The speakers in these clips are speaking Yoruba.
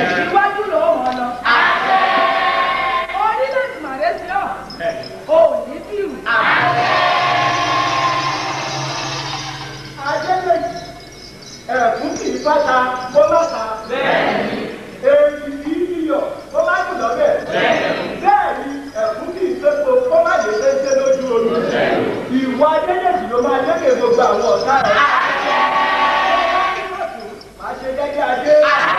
Iwájú ló mọ̀ lọ. Orílẹ̀-èdè Màlẹ́síà ò ní bírù. Adélèjì, ẹ̀fún kì í fáta kó má ta. Bẹ́ẹ̀ni. Èyí kì í yíyọ̀ kó má dùn lọ́bẹ̀. Bẹ́ẹ̀ni. Bẹ́ẹ̀ni, ẹ̀fún kì í fẹ́po kó má lè ṣe ṣe lójú omi. Ìwọ Adélèjì ló máa lékè gbogbo àwọn ọ̀tá rẹ̀. Máa ṣe gẹ́gẹ́ ajé.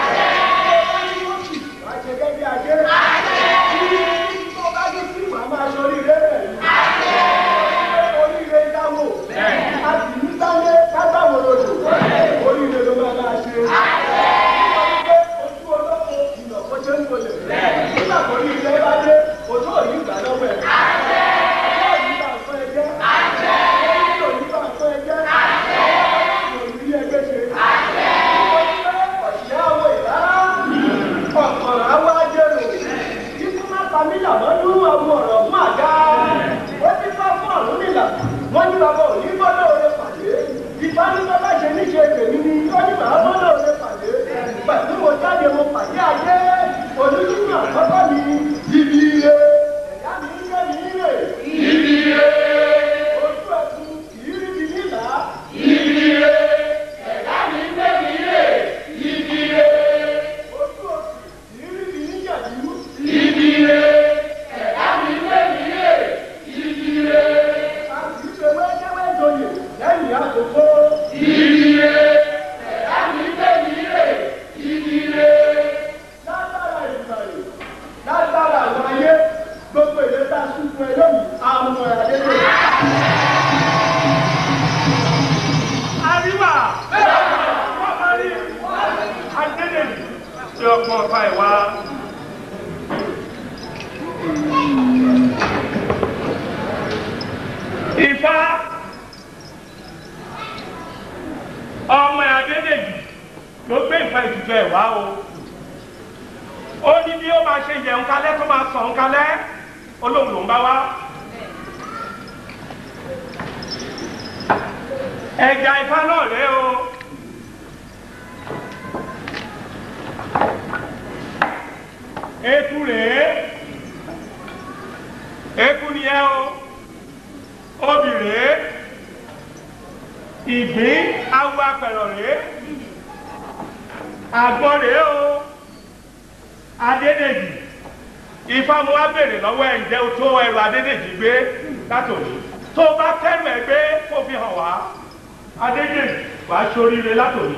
Máa ṣe gẹ́gẹ́ ajé. Tó bá dé sí ìwà máa ṣoríire rẹ̀. Oríire dáwò. A sì ní sáyé kágbáwo lòdò. Oríire ló máa máa ṣe. Ojú olóko ìnà kó ṣe ń wọlé. Nígbà tó ní ilé bá dé, ojú òní ìgbà lọ́wọ́ ẹ̀. Ojú òní bá fún ẹ jẹ́. Ojú òní bá fún ẹ jẹ́. Ojú òní ẹgbẹ́ ṣe. Ọ̀ṣẹ́ àwọn ìlara. Ọ̀kànrà wá jẹ́rò. Kíkú má pa mí làmọ́dún àwọn ọ̀rọ̀ fún àga. Ó ti fá fún àrùn nílà. Wọ́n ní bàbá òní gbọ́dọ̀ òde pàdé. Ìfá ní bàbá ṣe níṣe tèmi ni ó ní bàbá gbọ́dọ̀ òde pàdé. Pẹ̀lú mo jáde mo pàdé ayé. Olúdúnú àkọ́kọ́ mi ibi ire. Ẹ̀yà mi ń gbé mi ire. Ibi ire. Ojú ẹ̀kún kìí rí mi nílà. Ibi ire. Ẹ̀yà mi ń gbé mi ire. Ibi ire. Ojú òsì kìí rí mi níyàjú. Ibi ire. Ẹ̀yà mi ń gbé mi ire. Ibi ire. A kì í ṣe wẹ́jẹ́wẹ́ joyè lẹ́yìn àkókò. Ibi ire. Ẹ̀yà mi ń gbé mi ire. Ibi ire. Lágbára ìgbàlè, lágbára àwọn ayé, gbogbo èdè tá a sún fún ẹ lónìí, àwọn ọmọ ẹ̀ adé Àríwá! Wọ́n máa rí Adédèjì tí ọkọ̀ ọ̀fà ìwá. Ifá ọmọ Adédèjì ló gbé ìfẹ́ ìtùtù ẹ̀ wá o. Ó ní bí ó máa ṣe yẹ̀ ń kalẹ́ tó máa sọ̀ ń kalẹ́, olóhùn ló ń bá wá. ẹja ifá náà rèé o eku rèé eku ni ẹ o obì rèé ìgbín awo apẹ̀rọ̀ rèé àgbọn rèé o adédèjì ifá mo wá béèrè lọ́wọ́ ẹ̀ ǹjẹ́ o tó ẹrù adédèjì gbé látòní tó o bá kẹ́rù ẹ̀ gbé kó fi hàn wá adédèjì wà á ṣoríire látòní.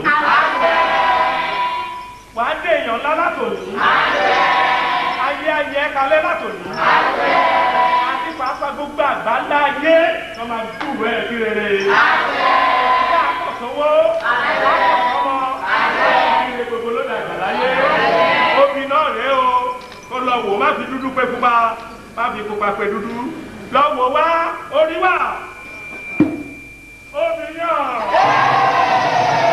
wà á dé èèyàn ńlá látòní. ayé ayé kalẹ̀ látòní. àti pàápàá gbogbo àgbà ńlá ayé lọ́ máa dùbọ̀ ẹ̀ sí rere. ìyá àkọsówó àkọsọmọ ìrè gbogbo ló dàgbà láyé. obì náà rèé o kó lọ wò má fi dúdú pé pupa má fi pupa pé dúdú lọ wò wá orí wà obìnrin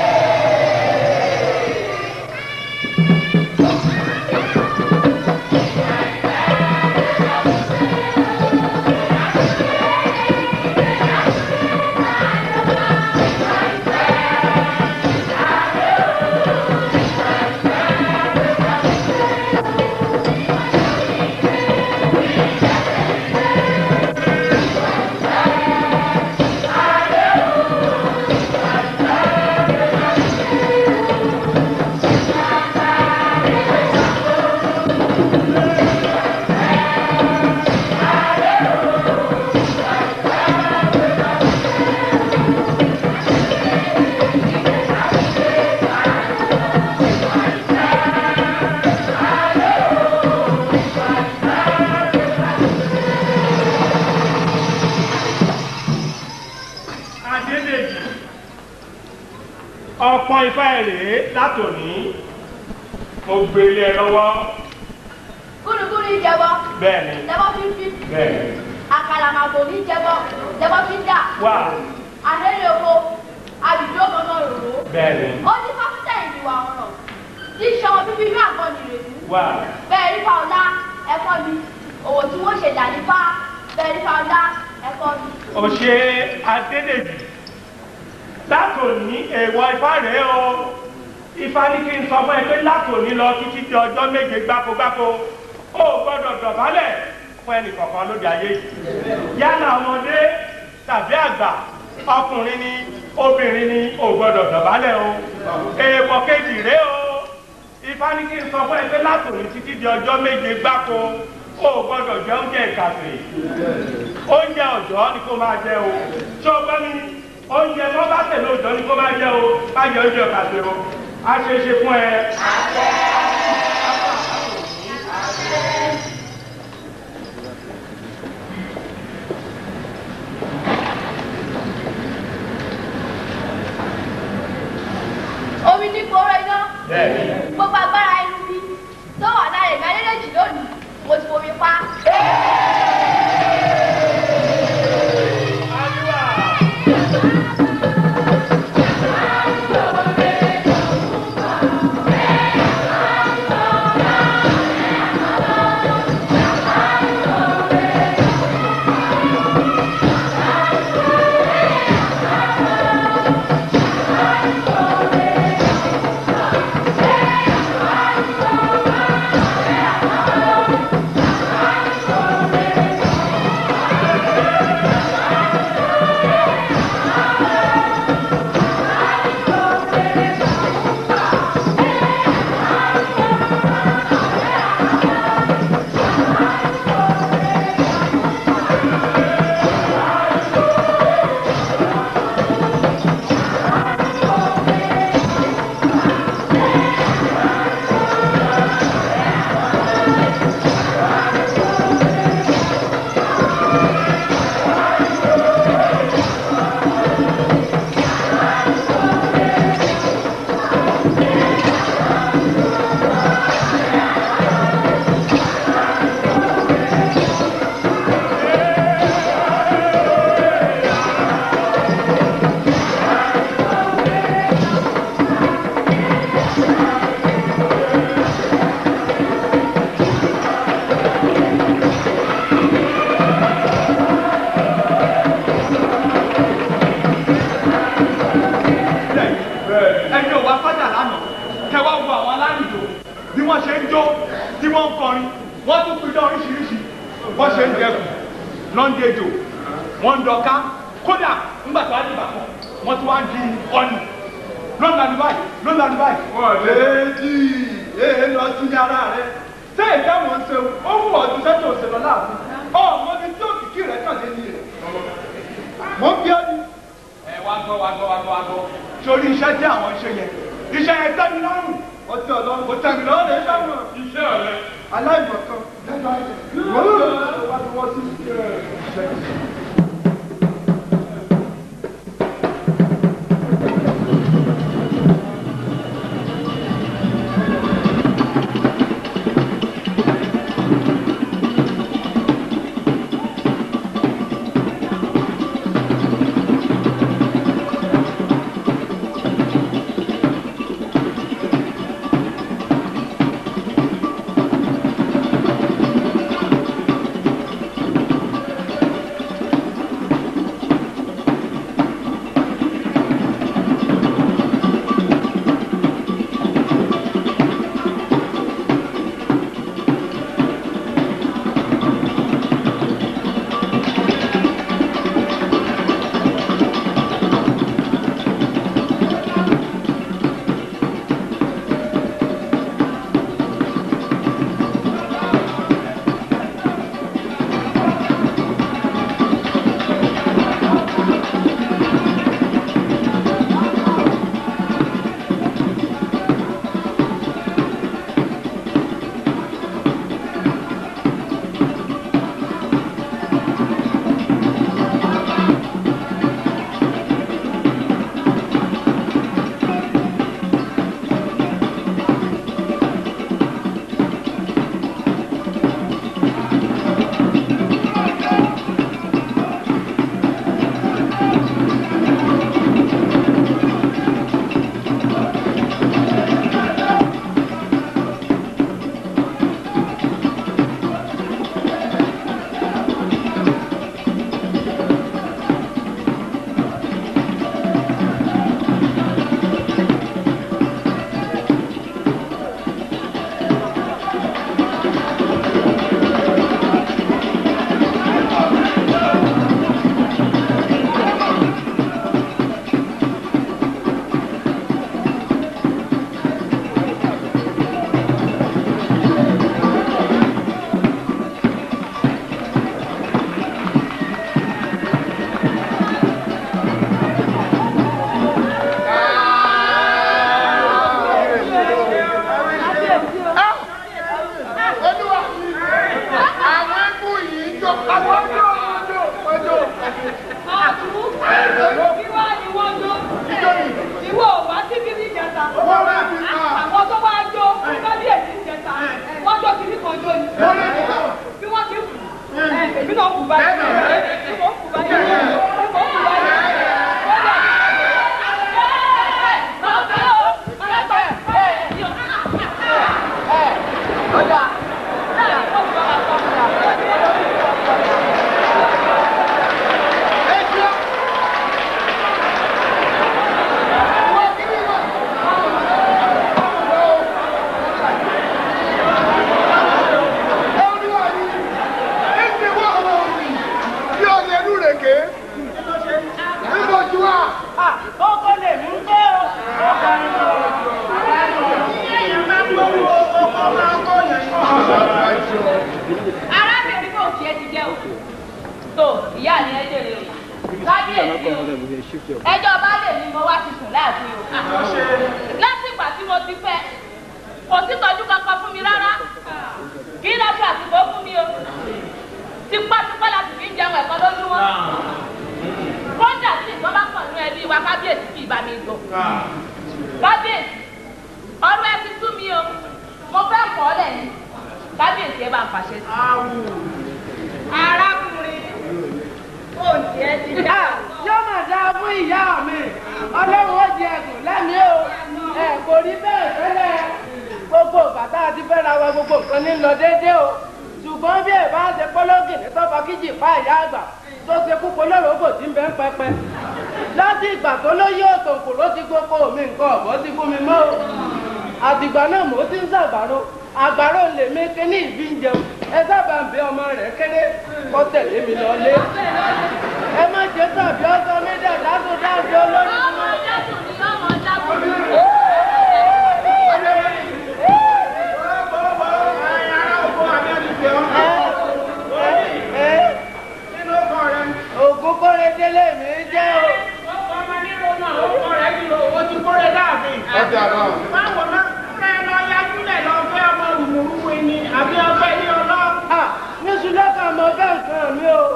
adédèjì ọ̀pọ̀ ifá ẹ̀ rèé látòní mo gbélé ẹ lọ́wọ́ Gúdúgúdú ń jẹbọ. bẹ́ẹ̀ ni Lẹ́bọ́ fi ń fi. bẹ́ẹ̀ ni Àkàlàmàgbò ní jẹbọ. Lẹ́bọ́ fi ń dà. wà Àdéhùn oko. Àbìdó kankan ròró. bẹ́ẹ̀ ni Ó ní fáfítà ìdìwà ọ̀rọ̀. Tí ìṣọmọ bíbí inú àgbọn nìrèlú. wà Bẹ́ẹ̀ nípa ọ̀la ẹ̀kọ́ mi. Òwò tí wọ́n ṣe dà nípa. Bẹ́ẹ̀ nípa ọ̀la ẹ̀kọ́ mi. òṣè adédèjì látòní èèwọ̀ ifá rèé o ifá ní kí n sọ fún ẹ pé látòní lọ títí di ọjọ́ méje gbákogbáko ó gbọ́dọ̀ dọ̀bálẹ̀ fún ẹnì kọ̀ọ̀kan lóde ayé yìí yálà ọmọdé tàbí àgbà ọkùnrin ni obìnrin ni ò gbọ́dọ̀ dọ̀bálẹ̀ o èèwọ̀ kejì rèé o ifá ní kí n sọ fún ẹ pé látòní títí di ọjọ́ méje gbáko ó gbọ́dọ̀ jẹ oúnjẹ ìkàsè oúnjẹ ọ̀jọ́ ni kó máa jẹ o ṣé o gbọ́ mi oúnjẹ tó bá tẹ̀lé òjọ́ ni kó máa jẹ o má jẹ oúnjẹ ìkàsè o á ṣe é ṣe fún ẹ. omi ní kóró iná gbogbo agbára inú bí tó wà lára èmi ayédèjì lónìí mo ti fomi pa. ẹni ò wá sọ́jà lánàá kẹwàá wo àwọn alárìnjò bí wọ́n ṣe ń jó tí wọ́n ń kọrin wọ́n tún pidán oríṣiríṣi wọ́n ṣe ń dẹkùn lọ́ndẹ̀jò wọ́n ń dọ̀ká kódà ńgbà tó wá dìbà kan wọ́n tún wá ń di ọ̀nì lọ́nà ní báyìí lọ́nà ní báyìí. wọ́n lè jí èé lọ sí yàrá rẹ̀ ṣé ìjà wọn ń ṣe ó wù ọdún sẹ́tò òṣèlú láàfin ọmọ ní tí òkìkí rẹ̀ kàn lé ní rẹ̀ mo bí ọ́ ni. ẹ wá gbọ́ wá gbọ́ wá gbọ́ wá gbọ́ sórí iṣẹ́ tí àwọn ṣe yẹn iṣẹ́ yẹn tẹ́ mi lọ́rùn ọtí ọlọ́run kò tẹ́ mi lọ́rùn lè dáhùn iṣẹ́ ọ̀lẹ. aláìmọ̀kan wọ́n ló wá lọ́wọ́ sí ẹ Kókó lè mú dé o. arábìnrin kò tiẹ̀ ti jẹ́ o. tó ìyá mi ẹ jèrè o. kábíyèsí o. ẹjọ́ baálé mi mo wá ti sùn láàfin o. láti ìgbà tí mo ti fẹ́ kò sí tọ́jú kankan fún mi rárá. kí lọ́sọ̀ àtìkó fún mi o. tipátipá láti fi ń jẹun ẹ̀kọ́ lójúmọ́. kódà tí ìtọ́ bá pọ̀ nínú ẹbí wa kábíyèsí kì í bá mi gbọ́. kábíyèsí ọ̀rọ̀ ẹ ti sú mi o. mo fẹ́ kọ́ ọ lẹ̀ ni kábíyèsí ẹ bá ń pàṣẹ sí. arákùnrin oúnjẹ ẹ ti dá. Yóò máa dáa fún ìyá mi. Ọlọ́run ó di ẹ̀gùn lẹ́mìí o. Ẹ kò rí bẹ́ẹ̀ tẹ́lẹ̀. Gbogbo bàtà àti fẹ́ra wa gbogbo nǹkan ní lọ déédéé o. Ṣùgbọ́n bí ẹ bá ṣe pọ́lọ́gì ní tọ́fà kíjì pa ìyá àgbà tó ṣe púpọ̀ lọ́rọ̀ ògbò tí ń bẹ́ ń pẹpẹ. Láti ìgbà tó lóyè òtòǹkù ló ti gbogbo mi nǹkan ọ̀bọ ti fún mi mọ́ o. Àtìgbà náà mo ti ń ṣàgbàro. Àgbàro lè mí kíní ìbí ń jẹun. Ẹ sábà ń bẹ ọmọ rẹ̀ kéré kó tẹ̀lé mi lọ lé ẹ má jẹ tàbí ọsọ mi dẹ dáàbò dáàbò olórí ọmọ jásùn ni ọmọ jágùn. ògùn kóre délé mi jẹ o. ọjà náà. à níṣu lọ́kàn mọ bẹ́ẹ̀ nǹkan mi o.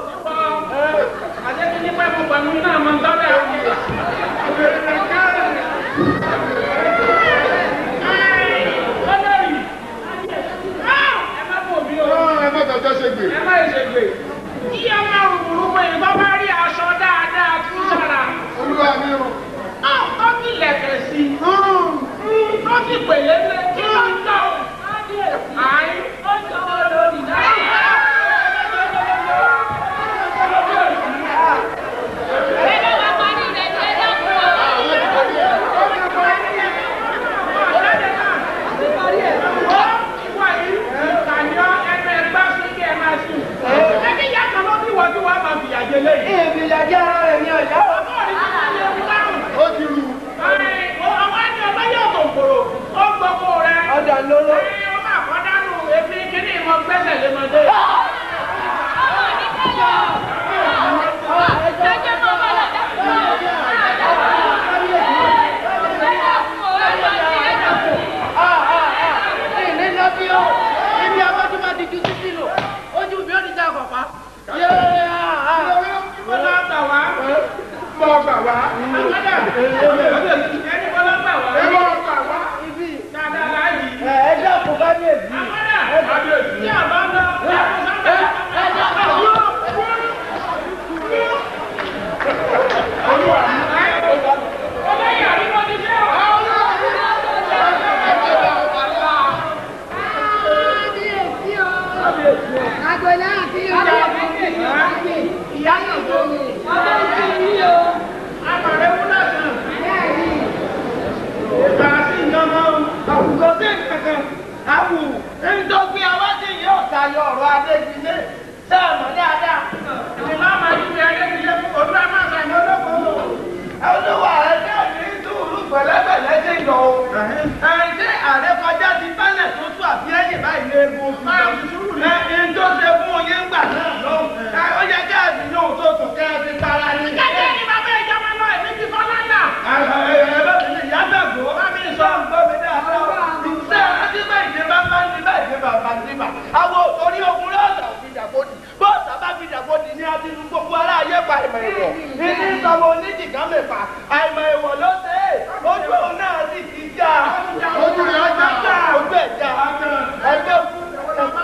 ẹ má tọ́jọ́ ṣe gbè. Kí ọmọ rúburúbu yìí bá bá rí aṣọ dáadáa tún sára. olúwa mi rùn. Ó ti lẹ̀kẹ̀ sí i. Ó ti pèlè lé. Kí ló ń tọ́? Àì. Ó jọ ọ́ lórí náà. ẹ bá wa parí rẹ̀ ní ẹjọ́ fún ọ. èmi ìyàjẹ́ ara rẹ̀ ni ọ̀yá o. ó ti rù. ọjà lóró. ọmọ ní kẹjọ. jẹjẹ mọ ọmọ lọ dákun. ẹjọ́ fún ọ ẹjọ́ sí ẹjọ́ fún. ìní lọ bí o ibi abọ́jú máa di ju títí lò ojú mi ò ní já pàpà. yéé bọ́ gbà wá. ẹ bọ́ gbà wá. ibi ẹ ẹ dẹ́kun kábíyèsí. Agboolé àti ọ̀rẹ́ ìyá yóò gbóni. Awù ńdọ́gbé awádé yóò tayọ ọ̀rọ̀ Adéjìlé sẹ́ẹ̀mọ̀ dáadáa. Olúwa ẹgbẹ́ òní dùrú pẹ̀lẹ́pẹ̀lẹ́ ti lọ o. Ẹ̀ǹdé ààrẹ kọjá ti tẹ́lẹ̀ tó tún àbí ẹ̀yìn báyìí lé egun fún mi. Ẹ̀ǹ tó ṣe fún oyé ńgbà náà lọ. Ó yẹ kí ẹ̀sìn yóò tó tún kẹ́ ẹ fi para ní. Jẹ́jẹ́ ni bàbá ìjọ máa lọ ẹ̀mí ti fọ́lá náà. Ìyá bẹ̀gbọ́, bá mi sọ ǹgbọ́ mi dáadáa. Ṣé ẹni bẹ́ẹ̀ ṣe bá bá ní bẹ́ẹ̀ ṣe bàbá sí bà? Àwọn òtórí ogun lọ́sà fi dàgbòdì. Bọ́ọ̀sà bá fi dàgbòdì ní abínú gbogbo aráyé pa ìmọ̀ ìwọ̀. Ìní sọmọ oníjìká mẹ́fà. Àìmọ̀ ìwọ̀ ló ṣe é. Ojú òun náà sì ti já. ojú rẹ̀ ọjà. Ojú ẹ̀ já. Ẹgbẹ́ òkú.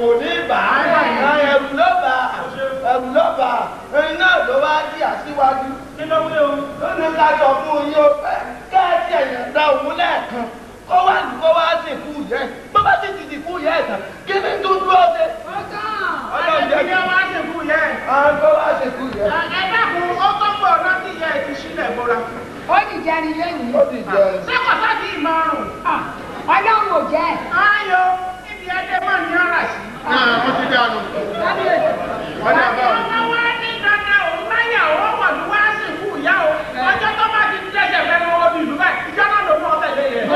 kò ní bà á ẹrù ló bà á ẹrù ló bà á ẹyin náà ló wá di àṣìwájú. kí ló wí o. ó ní ká sọ fún yín o pé káàtì ẹ̀yàn dá òun lẹ́ẹ̀kan kó wá ní kó wá sìnkú yẹ bó bá sì ti sìnkú yẹ ẹ̀tàn kí ni tó dúró ṣe. ọlọ́run jẹ́ kí kí wọ́n á sìnkú yẹ. àwọn kó wá sìnkú yẹ. ẹ dákun ó tó pọ̀ láti yẹ ẹ ti sílẹ̀ bọ́ra. ó dìjẹ́ ni lẹ́yìn. ó ti jẹ ṣé kò sá ti ìmọ̀ràn. ọlọ́run ò jẹ́. ayọ̀ ibi ẹdẹ máa ní ọ̀rà sí. wọ́n ti dànù. kábíyèsí. wọ́n dà àti bá ọmọ wa ní dandan òun báyà òun wọ̀ ní wá sìnkú ìyá o. ọjọ́ tó bá ti dẹ́sẹ̀ fẹ́ ní wọ́n bí ìlú báyìí ìjọ náà ló mú ọbẹ̀ lé yẹn.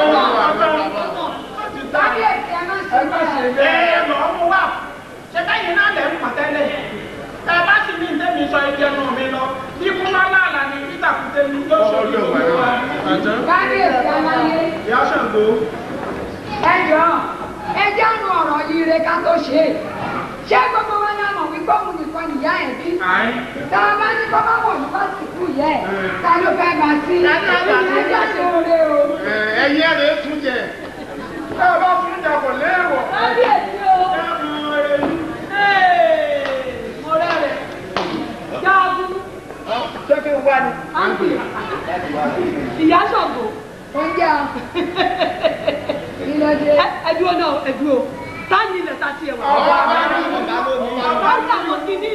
kábíyèsí ẹ má ṣe bẹ́ẹ̀. ẹ lọ mú wa ṣe báyìí náà lẹ ń pọ̀ tẹ́lẹ̀ ẹ bá sì ní ìdẹ́mi sọ igi ẹnu mi lọ ikú máa láàlà ní peter kúté ní yóò ṣe ojú wa. kábíyèsí aláyé. ìyá ṣàǹgó ẹ jọ ẹ jánu ọ̀rọ̀ yìí rẹ ká tó ṣe é. ṣé gbogbo wa náà mọ̀ wípé òun nìkan nìyá ẹ̀ bí? tá a bá ní kọ́ bá wọ̀ ní fásitì yẹ ta ló fẹ́ gbà sí i? ẹ jáde oore o. ẹyẹ rẹ̀ tún jẹ. ẹ bá fún ìjàpọ̀ léèwọ̀. kábíyèsí o. mo rẹ̀ jáde. ṣé kí n wá ní. ìyá ṣọ̀gbọ́ ó ń jà kí ló dé. ẹ dúró náà ẹ dúró táyì ilẹ̀ ta tiẹ̀ wá. ọba abáyé ọba ń tàwọn kìíní.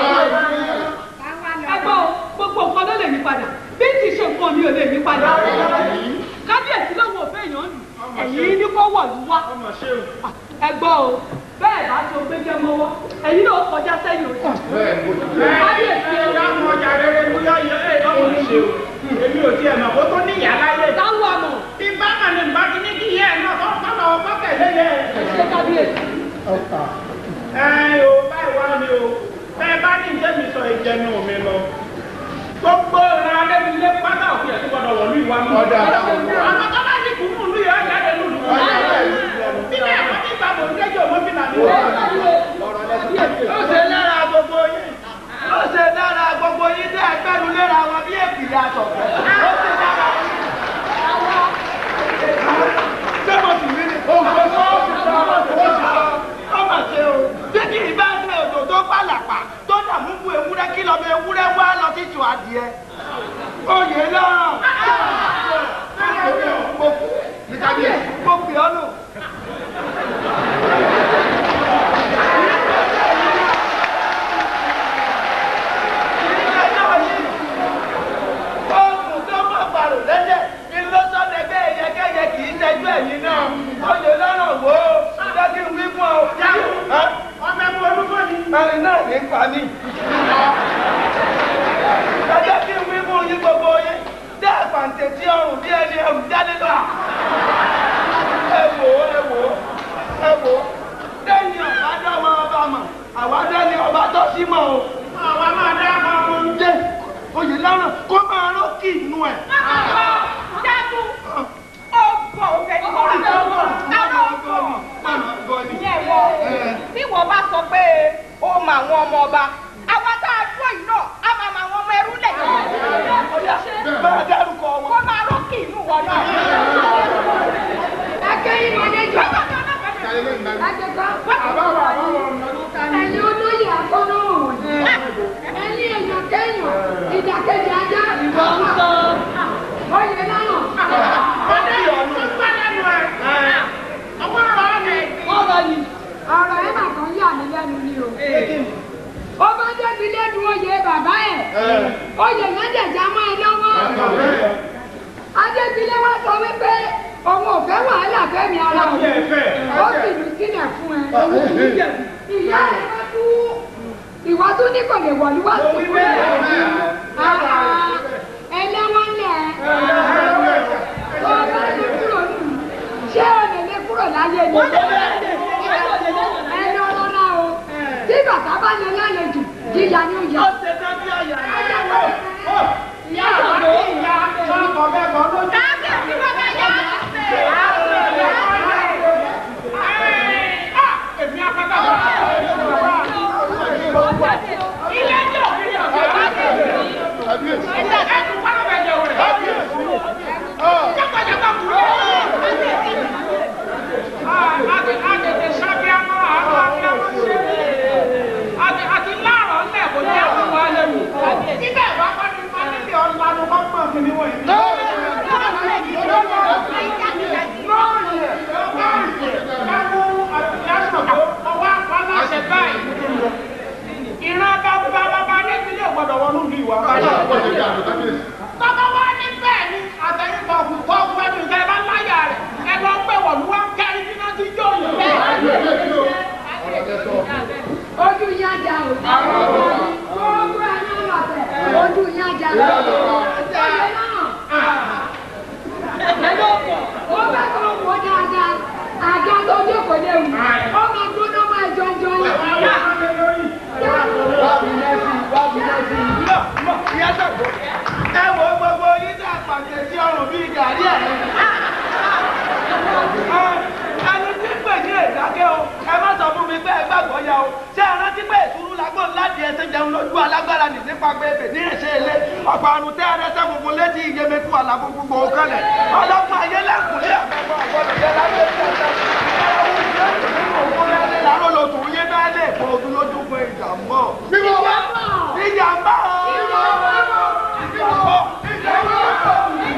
ẹgbẹ́ o gbogbo nǹkan ló lè yí padà bí kì í ṣe nǹkan mi ò lè yí padà. kábíyèsí lọ́wọ́ òfin èèyàn lù ẹ̀yìn ní kó wọ̀ lù wá. ẹgbẹ́ o bẹ́ẹ̀ bá tó gbẹ́jẹ́ mọ́wọ́ ẹ̀yìn náà kọjá sẹ́yìn o. kábíyèsí o. ìyá mọ̀ ọjà rere mú yá yẹ ẹ lọ́mọ ṣe o èmi ò tiẹ̀ mọ̀ kó tó ní ìyá láyé. táwọn àmọ̀ bí bá mà ní bá ti ní kí ìyá ẹ̀ náà tó bá lọ bá tẹ̀lé yẹ. ṣe kábíyèsí. ẹ o báyìí wá mi o bẹ́ẹ̀ bá ní ìjẹ́mi sọ ìjẹnu mi lọ. gbogbo ìran alẹ́bílé pátá òfin ẹ̀sìn gbọ́dọ̀ wọ̀lú ìwà mú. Ọ̀dà. àwọn tó bá ti kú mú lù yọ jáde lùlù. bí bẹ́ẹ̀ kọ́ ní ìgbàgbọ́ ní ẹjọ́ mọ́ bí nàní. ó ṣe lára gbogbo yín ó ṣe lára gbogbo yín tẹ́ ẹ gbẹ́nu léra wọn bí èpìlẹ̀ àtọ̀fẹ́ ó ṣe lára wọn. ṣé mo sì rí ni. ó ṣe sọ ó sì sọ ó sì sọ ó mà ṣe o. bí kì í bá ṣe òjò tó pàlàpà tó dààmú bu ewúrẹ́ kí lọ́mọ ewúrẹ́ wá lọ sí ìtù adìẹ. oyè lọ́rùn. mo pè ọ́ nù. Oògùn tó mọ̀ pàrọ̀ lẹ́jẹ̀ ni ló sọ́dẹ̀ bẹ́ẹ̀ yẹkẹ́yẹ kì í ṣẹ́jú ẹ̀yìn náà. Oyè lọ́rùn wo jẹ́ kí n wí fún ọ. ọmọ ẹmu olúkọ ni. Ẹni náà ní pa mí. Ẹ jẹ́ kí n wí fún yín gbogbo yín. Dẹ́ àpàǹtẹ̀ tí ọrùn bí ẹni ẹrù jáde lọ. Ẹ wò ó, ẹ wò ó, ẹ wò ó. Dẹ́ni ọ̀bá dọ́mọ ọba mọ̀, àwa dẹ́ni ọba tó sí mọ̀ o. àwa máa dá ọmọ ọmọ. Jẹ́ oyè lọ́rùn kó máa rókì inú ẹ̀. dákun ó bọ̀ ó fẹ́ ní kọ́ra tó bọ̀ àwọn ọ̀bọ̀. Màmá gbọ́ ni. ìyẹn wọ bí wọ́n bá sọ pé ó mọ àwọn ọmọ ọba àwa tá a dúró yìí náà á máa mọ àwọn ọmọ ẹrú lẹ̀ Bá a dárúkọ wọn. kó máa rókì inú wọn náà. akẹ́yìn mọ́lẹ́ jọ. ẹ̀yin olóyè akọ́nà wọ̀nyí. ẹ̀yin èèyàn kẹ́yìn ìdàkejì ajá. ìwọ ń sọ. oyè lánà. ọdẹ tó gbá lẹ́nu ẹ̀. ọwọ́ rọ̀ ọ́ ni. ọ̀rọ̀ yìí ọ̀rọ̀ ẹ̀ mà kàn yà mí lẹ́nu ni o. ó bá débi lẹ́nu oyè bàbá ẹ̀. oyè yẹn dẹ̀já mọ́ ẹ lọ́wọ́. adébílé wá sọ wípé òun ò fẹ́ wàhálà fẹ́mi ara òun. ó sì lù sílẹ̀ fún ẹ. ìyá ẹ̀ bá kú. ìwọ tún ní kò lè wọ̀lú wá sí fún ẹ. ẹlẹ́wọ̀n lẹ̀. tó o bá lè kúrò nù. ṣé o lè lè kúrò láyé ni. ẹni ọlọ́lá o. tí bàtà bá lè lálejò jíjà ni ó yẹ. Ṣé tán bí ọ̀yà ìyá àgbà ìyá sọ́kọ̀ bẹ́ẹ̀ kọ́ ló dé. káàkiri wọn bá yá èmi apáta bá ilé jọ ẹkùn wàlú bẹ jẹ wọlé. jákàjáká kúrò. àgbẹ̀ àgbẹ̀ sábẹ́ àmọ́ àwọn àgbẹ̀ àmọ́ jẹun lójú alágbára nì nípa gbẹbẹ ní ẹsẹ ilé ọ̀pọ̀ àrùn tẹ́ ẹrẹsẹ̀ funfun létí ìyẹmẹkú àlàfo gbogbo òkànlẹ̀ ọlọ́pàá ayé lẹ́kùnlé àgbẹ̀bọ̀ ọ̀gbọ́dọ̀ jẹ́ lábẹ́ ìjọba làárọ̀ lọ tún yé bẹ́ẹ̀ lè fọ ojú lójú fún ìjàmbá. ìjàmbá ìjàmbá ìjàmbá.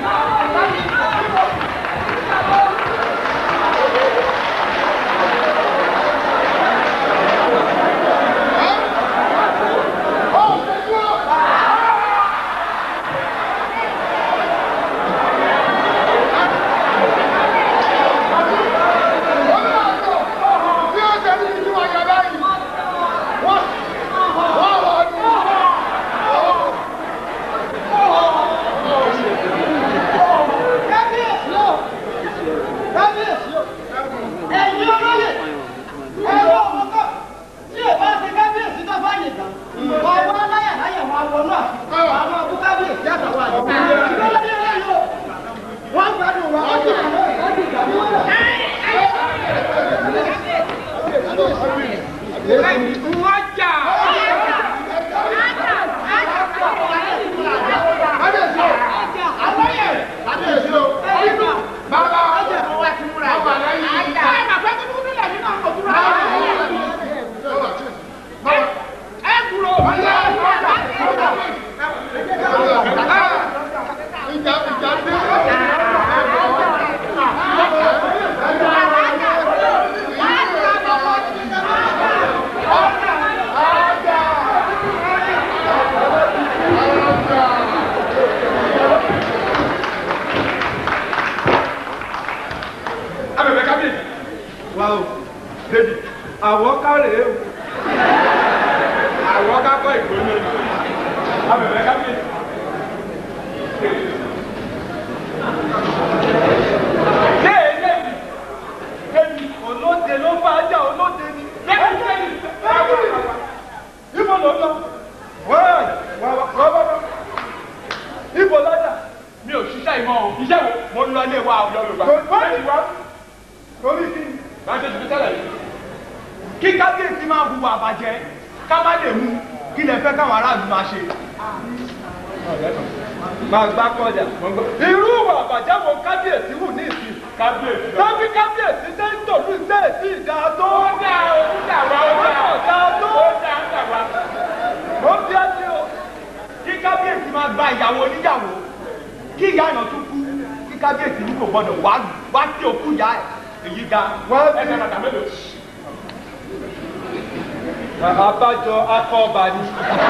ẹ̀yin olóyè ẹ̀rọ ọmọkọ tí ẹ bá ti kábíyèsí tó fàyè gbà wọ́n wá láyà láyà wọn àwọn náà àwọn ọkọ kábíyèsí àtàwọn àjọ ìgbélé lẹ́yìn o wọ́n gbádùn wọn ó sì wà lóyè láti ìgbà tí wọ́n lọ. wọ́n jà. abẹ̀bẹ̀ kábíyèsí. wá o débi àwọ̀ kárẹ̀ o àwọn kákọ́ ìgbóná ni abẹ̀bẹ̀ kábíyèsí. léèlé débi olóde ló bá jà olóde ni lẹ́yìn lẹ́yìn ibo ló lọ wá wá wá wá wá ibo lọ́jà mi ò ṣiṣẹ́ ìmọ̀ o iṣẹ́ wo mo ń lọ ilé wa ọ̀yọ́ yorùbá. kò tó ìwà torí kí ni. bá a ṣe ṣubú tẹ́lẹ̀ yìí. kí kábíyèsí máa hùwà àbàjẹ́ ká má lè mú kí lè fẹ́ káwọn aráàlú máa ṣe. máa gbá kọjá. irú ìwà àbàjẹ́ wo kábíyèsí wù ní ìsìn. kábíyèsí lọ. tọ́bí kábíyèsí ṣe ń tòlú ṣe é sí ìdá tó. ó dà ó dà wá ó dà ó dà tó. ó dà ó dà wá. ó bí ẹ sí o. kí kábíyèsí máa gba ìyàwó oníyàwó kí ìyá àná tún kú kí kábíyèsí ní kò gbọdọ̀ wá wá sí òkú ìyá ẹ̀ èyí ga. ẹsẹ̀ bàtà mélòó. Abájọ akọ ọba ni.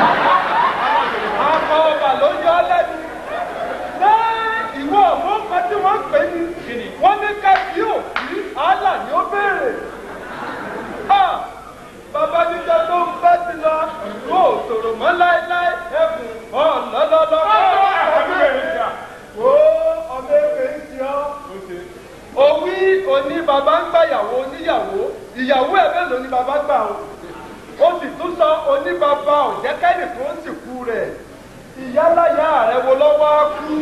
Akọ ọba ló yọ ọ́ lẹ́nu. Ṣé ìwọ ọ̀mọ́ kan tí wọ́n ń pè ní? Wọ́n ní kábíyèsí Allah ni ó béèrè. Ah! Bàbá níjọ tó ń bẹ́ sí lọ, ìlú òṣòro mọ́ láéláé, ẹkùn ọ̀lọ́lọ́lọ́. Wo ọmọ èké ń ṣe ọ́. Òwí òní bàbá ń gbàyàwó oníyàwó, ìyàwó ẹ̀ mélòó ni bàbá gbà o? ó sì tún sọ oníbàbà ọ̀jẹ́kẹ́nì tó ń sìnkú rẹ̀ ìyáláyà rẹ̀ wo lọ́wọ́ á kú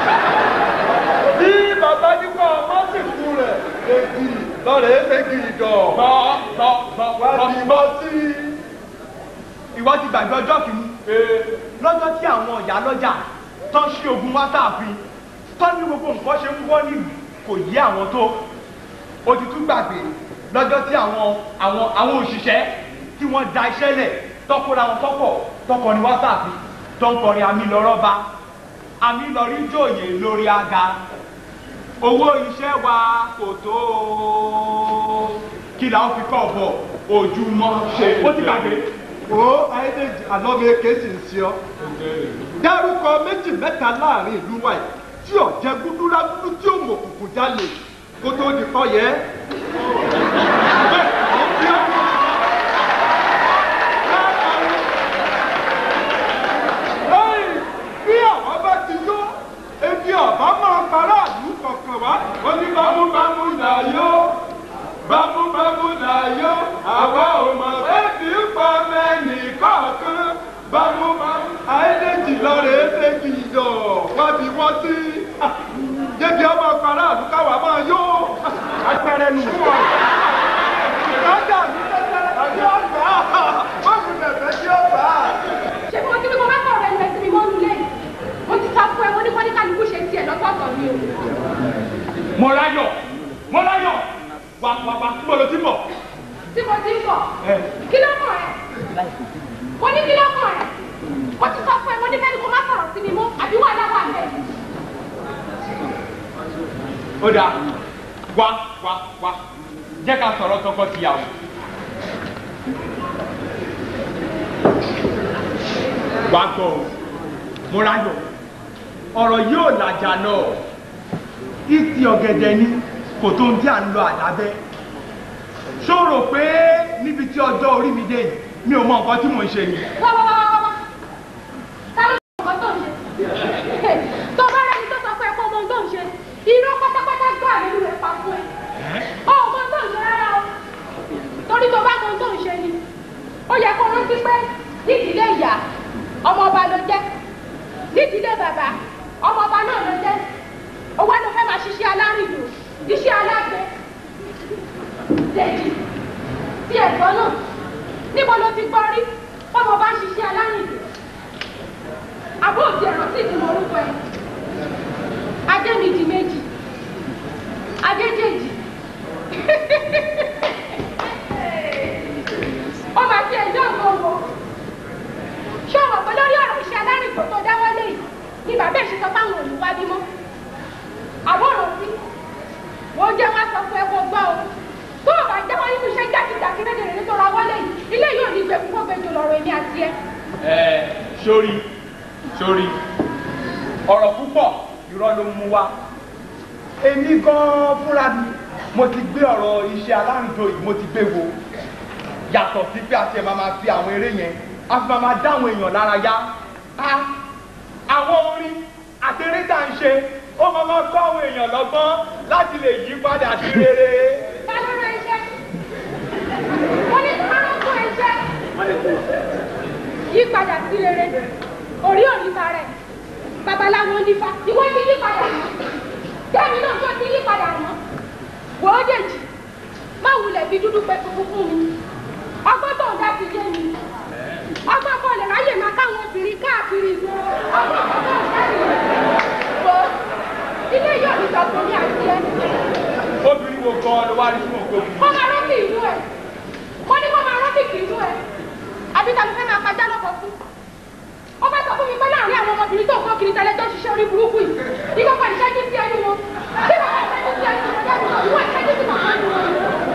bí bàbá nípa ọmọ sìnkú rẹ̀ èjì lọ́rẹ̀ éṣègì ìdọ̀ gbọ́ gbọ́ gbọ́ wá gbọ́ sí bọ́ sí. ìwọ ti gbàgbé ọjọ́ kìíní lọ́jọ́ tí àwọn ọ̀yà lọ́jà tó ń ṣí ogun wá sáàfin tó ní gbogbo nǹkan ṣe ń wọ́ nílùú kò yí àwọn tó o ti tún gbàgbé lọ́jọ́ tí àwọn àwọn àwọn òṣìṣẹ́ tí wọ́n da iṣẹ́ lẹ̀ tọ́kọ́ra wọn tọ́pọ̀ tọkọrin wá sáàfin tó ń kọrin àmì lọ́rọ́ba àmì lọ́rí jòyè lórí aga owó iṣẹ́ wa kò tó o kí làwọn fi kọ́ bọ̀ ojúmọ́ ṣe ó ti gbàgbé. ó ayédèjì alọ́mẹ́kẹ́ sì ń ṣe ọ́ dárúkọ méjì mẹ́ta láàrin ìlú wa yìí tí ọ̀jẹ̀ gúdúrágúdú tí ó mọ̀ òkùnkùn jalè kó tó di kọ́ yẹ. bẹ́ẹ̀ ó bí ọ́. lẹ́yìn bí àwọn bá ti yó ebi ọ̀bá máa para àlù kọ̀ọ̀kan wá ó ní bámúbámú là yó bámúbámú là yó àwa ò mọ̀ bẹ́ẹ̀ kì í pa mẹ́nì kọ̀ọ̀kan bámúbámú àìlèjì lọ́rẹ̀ ẹ̀ẹ́dẹ́gì ìdọ̀ wá bí wọ́n sí jẹ́bi ọmọ para àlù káwa máa yó apẹ̀rẹ̀ nù fún ọ. ìtajà mi tẹ́tẹ́rẹ́ tí ó gbà á bọ́ọ̀lù bẹ̀bẹ̀ tí ó gbà á. wá wá kí mo lọ sí bọ̀. tí mo ti ń bọ̀ kí ló mọ̀ ẹ́ mo ní kí ló mọ̀ ẹ́ mo ti sọ fún ẹ mo ní kẹ́ni kó má sọ̀rọ̀ sí mi mọ́ àbí wà láwà mẹ́. ó dáa wá wá wá jẹ́ ká sọ̀rọ̀ tọkọ-tìyàwó. wá gbọ́ o mo ráyọ̀ ọ̀rọ̀ yóò làjà náà ìtì ọ̀gẹ̀dẹ̀ ni kò tó ń tí à ń lọ àdábẹ́ ṣó rò pé níbi tí ọjọ́ orí mi dé yìí mi ò mọ nǹkan tí mò ń ṣe ni. wá wá wá wá wá ta ló mọ nǹkan tó ń ṣe tó bá rẹni tó sọ pé ẹ kó ọmọ tó ń ṣe irọ́ pátápátá gbà nínú rẹ̀ pa fún ẹ ọmọ tó ń ṣe rárá o torí tó bá mọ tó ń ṣe ni ó yẹ kó rántí pé nídìílé ìyá ọmọ ọba ló jẹ́ nídìílé bàbá ọmọ ọba náà ló jẹ́ owó ló fẹ́ máa ṣiṣẹ́ alárìnjò iṣẹ́ alágbe lẹ́yìn tí ẹ̀gbọ́n náà níbo ló ti gbọ́ rí ọmọ bá ń ṣiṣẹ́ alárìnjò àbó òdi ẹ̀rọ sí ìdìmọ̀ orúkọ ẹ̀ ajé mi di méjì adéjèjì ó máa fi ẹjọ́ gbogbo ṣé ọmọ pé lórí ọ̀rọ̀ iṣẹ́ alárìnjò tó dáwọ́ lé yìí ni bàbá ẹ̀ ṣe sọ fáwọn olùwà bímọ àbọ̀rọ̀ sí wọ́n jẹ́ wá sọ fún ẹ kó gbọ́ o tó o bá jẹ́wọ́ nínú iṣẹ́ jákèjádé lédèrè nítorí awọ́lé yìí ilé yóò ní gbẹ fún gbẹjọ lọ́rọ̀ èmi àti ẹ. ẹ sórí sórí ọ̀rọ̀ púpọ̀ irọ́ ló mú wá èmi gan-an fúnra mi mo ti gbé ọ̀rọ̀ iṣẹ́ alárìnjó yìí mo ti gbé wo yàtọ̀ sí pé àti ẹ̀ máa máa fi àwọn eré yẹn a fi máa máa dá àwọn èèyàn lára yá a àwọn orin àtẹrẹ́tà ń ṣe ó máa máa kọ́ àwọn èèyàn lọ́gbọ́n láti lè yí padà sí rere. ta ló rán iṣẹ́ wọ́n ní ká ló kó iṣẹ́ yí padà sí rere orí òní parẹ́ babaláwo nífa ìwọ ti yí padà mọ́ tẹ́mi náà tó ti yí padà mọ́ wò ó dèjì má wulẹ̀ bí dúdú pé funfun fún mi ọgbọ́n tó ń dá ti yé mi ọgbọ́n kan lè ráyè máa káwọn obìnrin káàkiri ìgboro ọgbọ́n kan tó ń dá ti yé mi wò ilé yóò ní sọ̀tún ní àti ẹ obìnrin wo gan-an ló wá rí fún ògbó mi. kó máa rántí ìlú ẹ kó ní kó máa rántí ìlú ẹ àbí ta ló fẹ́ máa pajá lọ́kọ̀ fún ó bá sọ fún mi pé láàrin àwọn ọmọbìnrin tó ń kọ́ kiri tẹ́lẹ̀ tó ń ṣiṣẹ́ orí burúkú yìí ní kókó ìṣẹ́jú sí ẹnu wọn tí bàbá ìṣẹ́jú sí ẹnu wọn lẹ́nu wọn ìwọ ìṣẹ́jú sí màmá ẹnu wọn.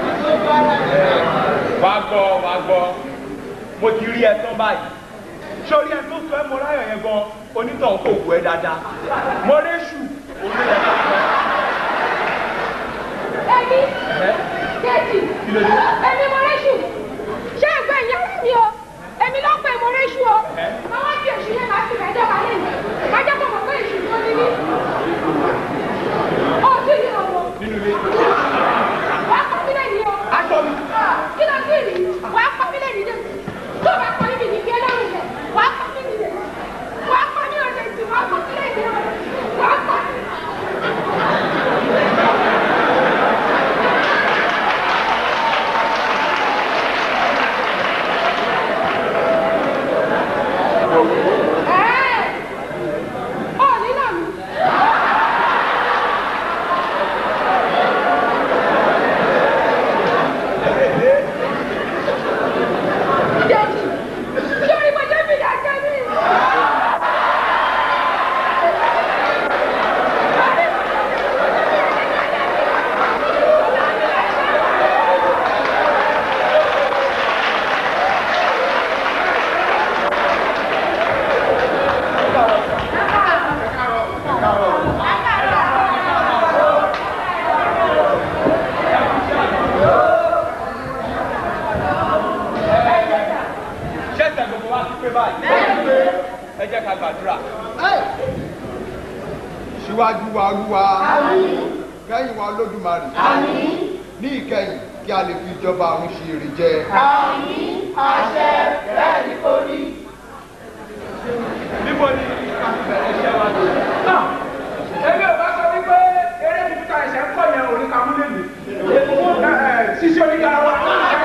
wàá gbọ́ wàá gbọ́ mo ti rí ẹ tán báyìí sórí ẹ tó sọ ẹ mọ láyọ̀ yẹn gan onítàn kò wù ẹ dáadáa mo réṣù onílẹ̀ tó sọ. ẹbí kéèjì ẹbí mo rẹ́ṣù ṣé ẹgbẹ́ ìyá mi o èmi ló pè mo rẹ́ṣù o máa wá bí èṣù yẹn máa fi rẹ̀ jọba lẹ́yìn máa jẹ́ kó mọ̀ pé èṣù tó ní mí. ó sì ní ọ̀wọ́ nínú ilé. wà á kọ́ mi lẹ́yìn o. aṣọ mi. kí ló sì rí wà á kọ́ mi lẹ́yìn dé tó bá kọ́ níbi ní gbé lọ́rùn rẹ̀ wà á kọ́ mi nìyẹn wà á kọ́ mi ọ̀dẹ̀ sí wà á kọ́ mi lẹ́yìn wà á kọ́ mi. Ẹ́ẹ̀, ọ̀ nílò mi. Jẹ́jì, sórí mo jẹ́ fìdá jẹ́ mi. ṣẹ́sẹ̀ gbogbo wa ti pé báyìí. ẹ jẹ́ ká gbàdúrà. síwájú wa olúwa kẹ́yìn wa olódùmarè ní ìkẹyìn kí a lè fi ìjọba ọ̀run ṣe èrè jẹ. níbo ni ká ti bẹ̀rẹ̀ iṣẹ́ wa lò. Ẹgbẹ́ ò bá sọ wípé eré tuntun ta ẹ̀ṣẹ̀ ń kọ́ yẹn òní ká mú lèmi. Ṣíṣe oníyàrá wa.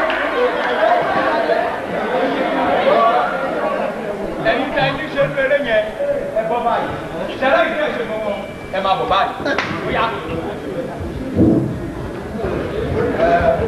ẹ̀yin tẹ́ ẹni ṣe fèrè yẹn ẹ bọ́ báyìí. ṣẹlẹ̀ ìdí ẹ̀ ṣe gbọ́ngàn ẹ máa bọ̀ báyìí. ó yá.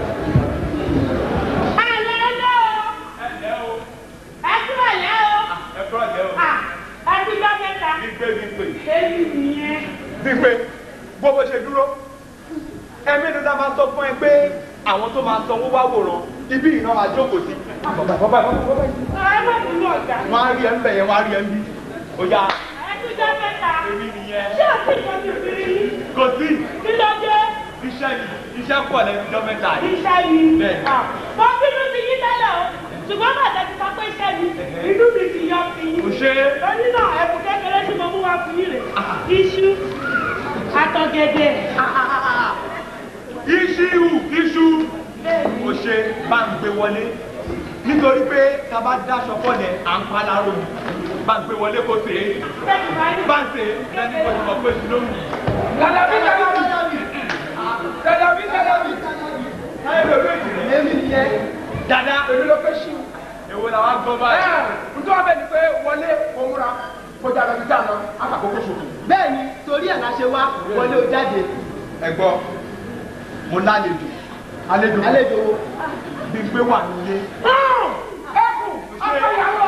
Bímpé Bímpé. Èmi nìyẹn. Bímpé bó bó ṣe dúró. Ẹ̀mí ni ta máa sọ fún ẹ pé àwọn tó máa sanwó wá wòran ibi ìná máa jókòó sí. Ẹ má bínú ọ̀gá. Wọ́n á rí ẹ ń bẹ̀ yẹn, wọ́n á rí ẹ ń bí. Ó yá Ẹ tún jẹ́ mẹ́ta. èmi nìyẹn. Ṣé àti ìtọ́jú fi rí? Kò sí Kí ló dé? iṣẹ́ ni iṣẹ́ pọ̀ lẹ́nu ọjọ́ mẹ́ta yìí. Iṣẹ́ ni. Bẹ́ẹ̀. Ah, Mo bínú sí yín tẹ́lẹ̀ o. Ṣùgbọ́n bàtà ti sọ pé iṣẹ́ ni. Inú mi ti yọ sí yín. Kò ṣe é. Lórí náà ẹ̀bùn kékeré tí mo mú wá fún yín rè. Iṣu, àtọ̀gẹ̀dẹ̀. iṣu iṣu kò ṣe bá ń gbé wọlé nítorí pé tá a bá dáṣọ fọ́lẹ̀ à ń pa láró ni bá ń gbé wọlé kó ṣe é Bẹ́ẹ̀ni máa ń bá ń ṣe é lẹ́ni kò tí mo pè sí lóhùn. Dàdàbí dàdàbí dàdàbí dàdàbí. táyé ló ló ìdílé èmi nìyẹn dada Èmi ló fẹ́ ṣí. èwo làwọn gbọ́ báyìí. Ẹ ǹtọ́ abẹ́ ni pé wọlé òmùra kọjá lọ sí dáná àtàkókò ṣòfò. bẹ́ẹ̀ ni torí ẹ̀ la ṣe wá wọlé o jáde ẹ gbọ́ mo lálejò àlejò àlejò wo. bí gbé wà nílé. Ẹkùn àtọ̀yàwó.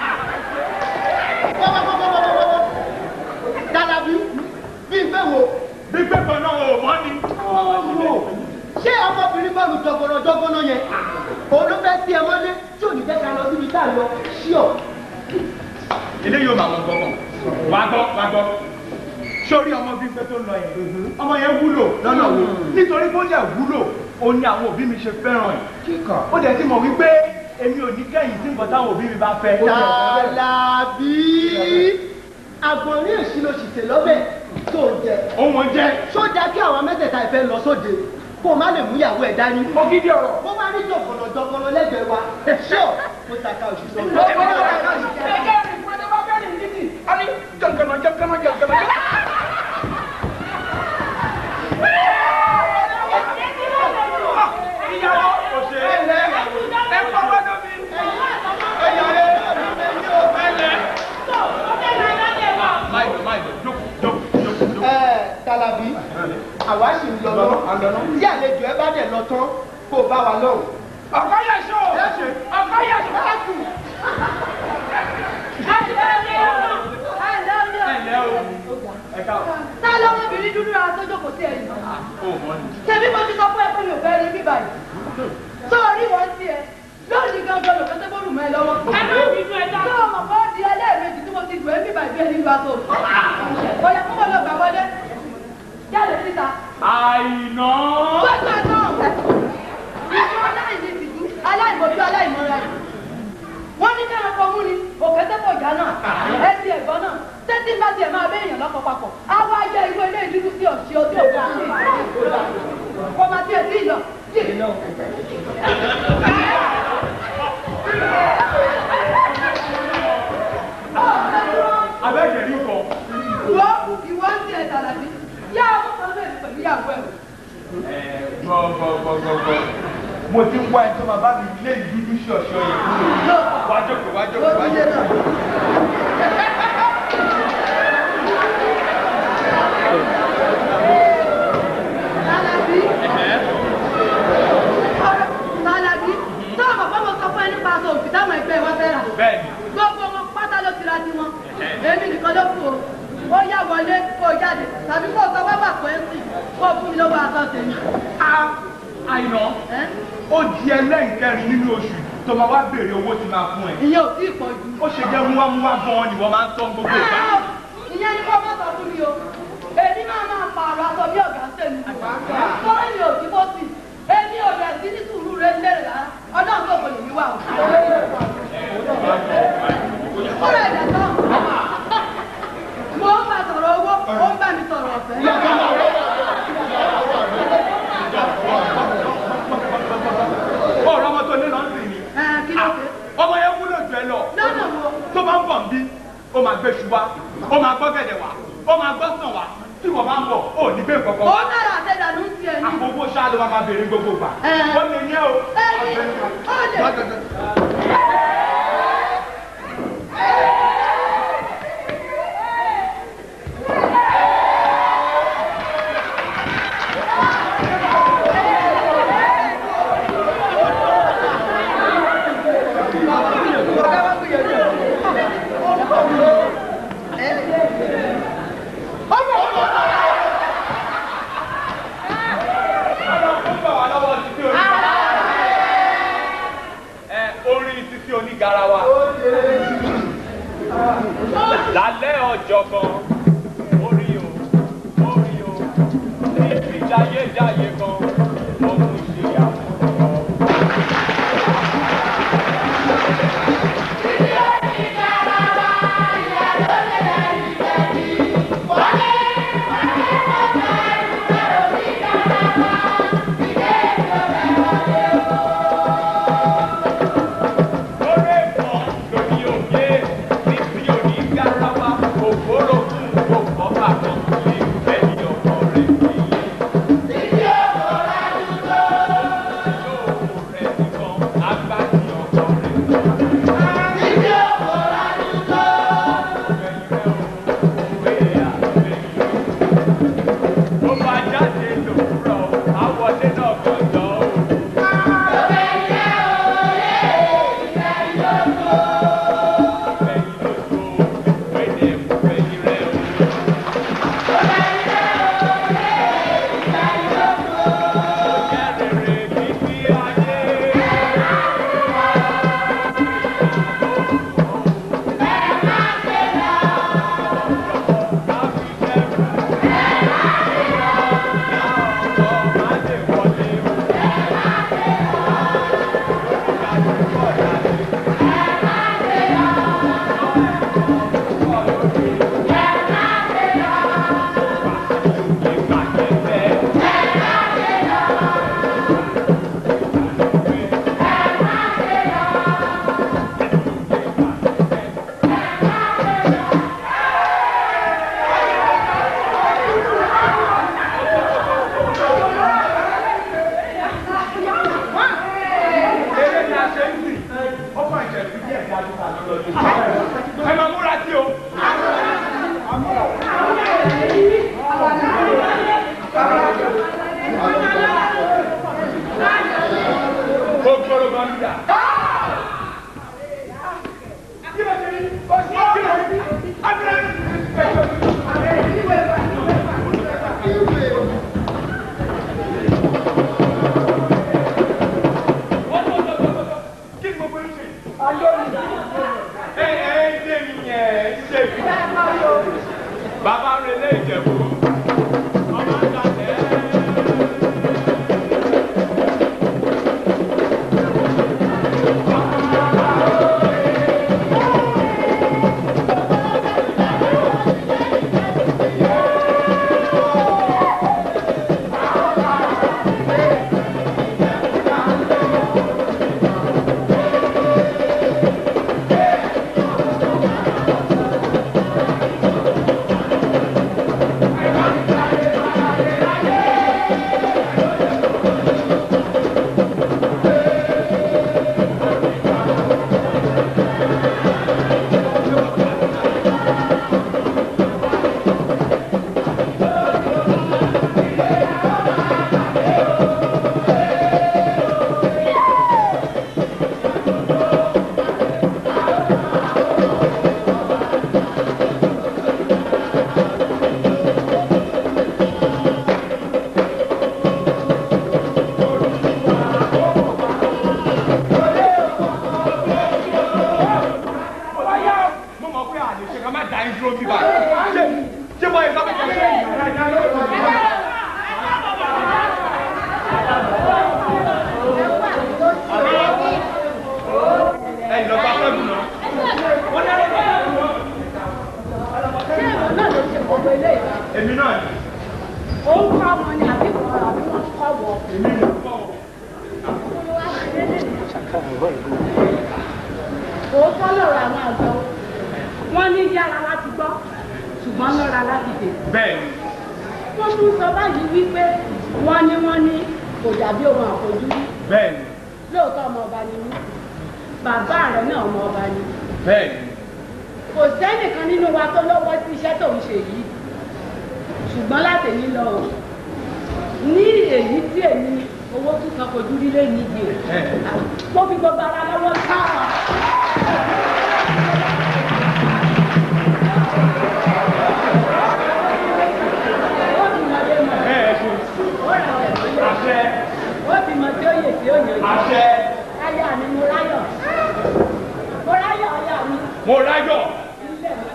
dàdàbí bí n fẹ́ wo. bí gbé kan náà ò mọ́ ni. ṣé ọmọbìnrin bọ́ọ̀lù jọgọnà jọgọnà yẹn òun ló fẹ́ sí ẹ mọ́lé tí ò ní fẹ́ ká lọ síbi tá a lọ ṣíọ. ilé yóò máa mọ gbọ́ngàn wá gbọ́ wá gbọ́ sórí ọmọ bíi pé tó ń lọ yẹn ọmọ yẹn wúlò lọ́nà wo nítorí bó dẹ̀ wúlò òun ni àwọn òbí mi ṣe fẹ́ràn ẹ̀ Kíkà. ó dẹ̀ ti mọ̀ wípé èmi ò ní kẹ́yìn sí nǹkan táwọn òbí mi bá fẹ́. dàdàbí àgbọ̀nrín èsì ló sì tè lọ́bẹ̀ tó ń jẹ. òun ò jẹ́ ṣó dáa kí àwọn mẹ́tẹ̀ẹ̀ta ìfẹ́ lọ sóde kó o má lè mú ìyàwó ẹ̀ dání. Ògidì ọ̀rọ̀. bó bá rí jọ̀gọ̀nà jọ̀gọ̀nà lẹ́gbẹ̀ẹ́ wa ṣíọ kó taka òṣìṣẹ́ òun. Ẹgbẹ́ rẹ̀ ìpàdé bá bẹ́ẹ̀ ní títì. A ní jọ̀gànà jọ̀gànà jọ̀gànà. Ìyàwó ó ṣe ẹ lẹ́ ẹ kọ́ wọ́dọ̀ mi. Ẹ yàrá ẹ lẹ́. máìlò máìlò jókòó jókòó jókòó jókòó. ẹ Tàlàbí àwa sì ń lọ lọ tí àlejò ẹ bá dẹ̀ lọ tán kó o bá wa lọ́hùn. Ọ̀kọ́ yẹ̀ṣọ́. Ọ̀kọ́ yẹ̀ṣọ́ lákù. ẹ ǹlẹ́ o ẹ káàbọ̀ Ta lọ́mọbìnrin dúdú ra tó jókòó sí ẹ̀yìn? ó mọ́ ni. Ṣebí mo ti sọ fún ẹ pé mi ò fẹ́ rí bíbá yìí. Sọ́ọ̀rí wọ́n ti ẹ. Lónìí gangan lò pété bọ́ọ̀lù mọ́ ẹ lọ́wọ́. Ẹ má bínú ẹ dá. Tó o mọ̀ kọ́ di ẹlẹ́ẹ̀mejì tí mo ti gbé bíbá ìgbé ní ìgbà tó. Bọ̀dẹ̀ fún bọ́ọ̀lù ọgbà wọlé. Jáde síta. àìná. Gbọ́dọ̀ náà. Ìjọ aláìní tìjú, aláìmọ̀jú aláìmọ̀ra yìí. Wọ́n ní kẹ́rin kọ́ mú ni, òkè tẹ́kọ̀ ìjà náà. Ẹ ti ẹ̀gbọ́n náà. Tẹ́tí bá tiẹ̀ máa bẹ́ èèyàn lọ́kọ̀ papọ̀. Á wá jẹ́ irú ilé ìdúró sí ọ̀sẹ̀ ọdún òkú àti ìgbà. Kọ́ máa tiẹ̀ sí ìlọ. abẹ́jẹ̀ rí nǹkan. Ìwọ ìwọ ń tiẹ̀ tàlàbí. Yá ọmọ kan bẹ̀rẹ̀ pẹ̀lú ìyàwó ẹ̀. ẹ gbọ́ gbọ́ gbọ́ gbọ́ gbọ́ mo ti ń wá ẹ tó máa bá mi lé ìdúdú ṣọ̀ṣọ́ yẹn kúrò. wá jókòó wá jókòó wá jókòó. Tàlàbí. Tàlàbí. Tó o mọ̀ pé mo sọ fún ẹ nípa aṣọ òfì táwọn ẹgbẹ́ wa fẹ́ rà. bẹ́ẹ̀ni Gbogbo wọn pátá ló ti ra tiwọn. Èmi nìkan ló kù o. Ó yá wọlé kó o jáde tàbí kó o sọ wá wà pẹ́ sí kó o fún mi lọ́wọ́ aṣọ tèmi. a àìná Ẹ́ ó di ẹlẹ́ǹkẹrin nínú oṣù tó máa wá béèrè owó tí máa fún ẹ. ìyẹn ò tí ì pọ̀ jù. ó ṣe jẹ́ múwámúwá gan-an ni wọ́n máa ń tán gbogbo ìgbà. ìyẹn ni kó má sọ fún mi o èmi máa máa pààrọ̀ aṣọ bí ọ̀gá ń tẹ̀lé sọ́rọ́ mi ò tí bó sì èmi ò rẹ̀ sí ní sùúrù rẹ̀ lérè rárá ọdún tó kò lè mí wà o. ó rẹ̀ dẹ̀ tán mo ń bá sọ̀rọ̀ owó ó ń bá mi sọ̀rọ̀ ọ̀fẹ́. ọ̀rọ̀ ọmọ tó ní lọ́sìn ni. Ẹ, kí ló dé? ọmọ yẹn wúlò jù ẹ lọ. lọ́nà wo tó bá ń bọ̀ nbí ó máa gbé ṣu wá ó máa gbọ́ gẹ̀dẹ̀ wá ó máa gbọ́ sàn wá tí wọ́n bá ń bọ̀ ó ní bẹ́ẹ̀ kọ̀ọ̀kan ó wá. náírà àtẹ̀dánù ń tiẹ̀ ní. àpòpọ̀ ṣáà ló máa béèrè gbogbo gbà. Ẹ. ó lè yẹ o. ẹni ó lè. ẹ lálẹ́ ọjọ́ kan orí o orí o níbi jayéjayé kan ọmọ ìṣèyàwó kan. lórí ẹ̀kọ́ lórí òye níbi òní garawa ògbóró fún ògbọ́ bàbá lè fẹ́ ní ọkọ rẹ̀ nílé. yóò rẹ̀ nìkan agbá ní ọkọ rẹ̀ lọ. Ó máa jáde lòwúrọ̀, àwọlé náà kọjọ́ o. Eré ni a ṣe ń sìn, ó kàn ìṣẹ̀lú díẹ̀ bí a ti kà lọ́dún. Ẹ máa múra sí o. Ó gbọ́dọ̀ máa ń dà. Kí ló ṣe ní? Kí ló ṣe ní? Adúlá Kí ni mo gbé ń ṣe? Ẹ ẹ ṣe mi yẹn ṣe mi. Bàbá rẹ̀ lé ìjẹ̀bú. Ọmọ ń ta tẹ́. Wáyà mo mọ̀ pé àlè ṣe ká má dá yín dúró bíbá. Ṣé ṣé bọ́ ẹ sábẹ́ kẹ́kẹ́ yìí? Ẹ lọ bá fẹ́ mu náà. Wọ́n dáná bá fẹ́ mu náà. Èmi náà ni. Òun kọ́ wọn ni àbí kọ́ àbí wọ́n kọ́ wọ. Èmi ni kọ́ ọ. Òótọ́ lọ̀rọ̀ àwọn àgbà o. Wọ́n ní yára láti gbọ́, ṣùgbọ́n lọ́ra láti dè. Bẹ́ẹ̀ni. Wọ́n tún sọ báyìí wípé wọ́n ní wọ́n ní kò dàbí ohun àfojúrí. Bẹ́ẹ̀ni. Lóòótọ́ ọmọ ọba ni mí. Bàbá rẹ̀ náà ọmọ ọba ni. Bẹ́ẹ̀ni. Kò sẹ́nìkan nínú wa tó lọ́wọ́ sí iṣẹ́ tó ń ṣe yìí. Ṣùgbọ́n láti ní lọ o. Ní èyí tí èmi owó tún kan fojú rí lé níbi Ẹ̀. mo fi gbogbo ara lọ́wọ́ sáà. Ó ti mọ̀ dé mọ̀. Ẹ ẹ ṣe. Ó rà ẹ̀ mọ́lẹ̀. Àṣẹ. Ó ti mọ̀ tí ó yè tí ó yè yè. Àṣẹ. Aya mi mo ráyọ̀. Mo ráyọ̀ aya mi. Mo ráyọ̀. Ilé mi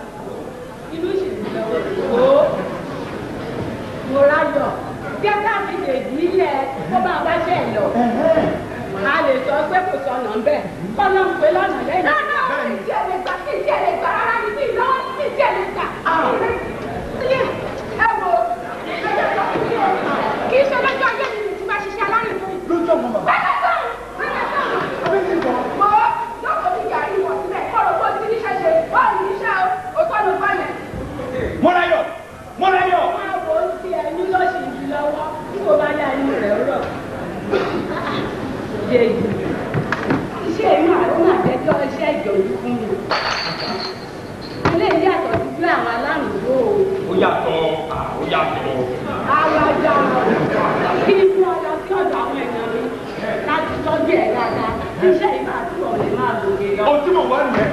ń bẹ̀ kọ́nà ń pè lọ́nà lẹ́yìn. náà náà ìdí ẹ̀ lè gbà kí ìdí ẹ̀ lè gbà rárá ní bí lọ́wọ́ ní ìdí ẹ̀ lè gbà. ẹ wo kì í ṣe lọ́jọ́ ayé mi tí máa ṣiṣẹ́ alárìnfún. lójú ọmọ màmá. bẹ́ẹ̀ sọ̀rọ̀ bẹ́ẹ̀ sọ̀rọ̀. mo lọ́kọ̀ọ́ ti yàrá ìwọ̀ sílẹ̀ kọ́rọ̀ bó ti ní ṣẹ̀ṣẹ̀ báwo ní iṣẹ́ o òótọ́ ló balẹ̀. mọ́láyọ̀ mọ́láyọ̀. máa wò ó ti ẹni lọ́sì yìí lọ́wọ́ tí kò bá yá inú rẹ̀ rọ̀. ṣe yìí iṣẹ́ inú àwọn àjẹjọ́ iṣẹ́ ìjọ̀lú fún mi. eléyìí yàtọ̀ sí bí àwọn alárùn yóò. ó yàtọ̀ ó yàtọ̀. alájà kí n fún ọjọ́ sí ọ̀dọ̀ àwọn èèyàn mi láti tọ́jú ẹ̀ dáadáa iṣẹ́ ìgbà tí wọ́n lè máa lòkè lọ. ohun tí mo wá nìyẹn.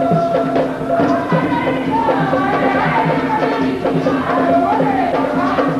Thank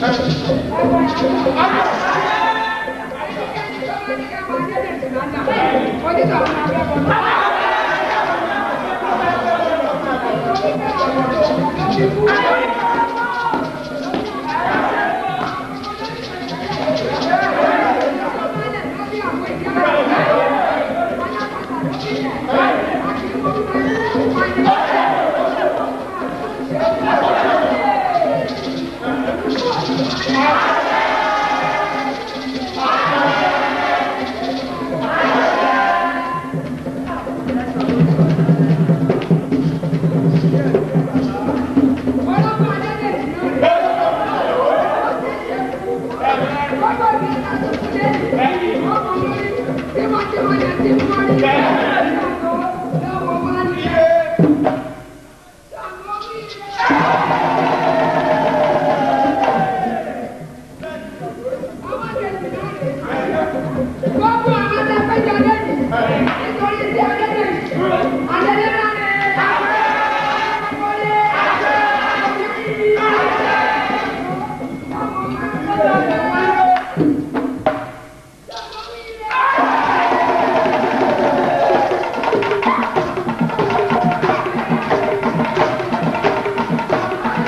Thank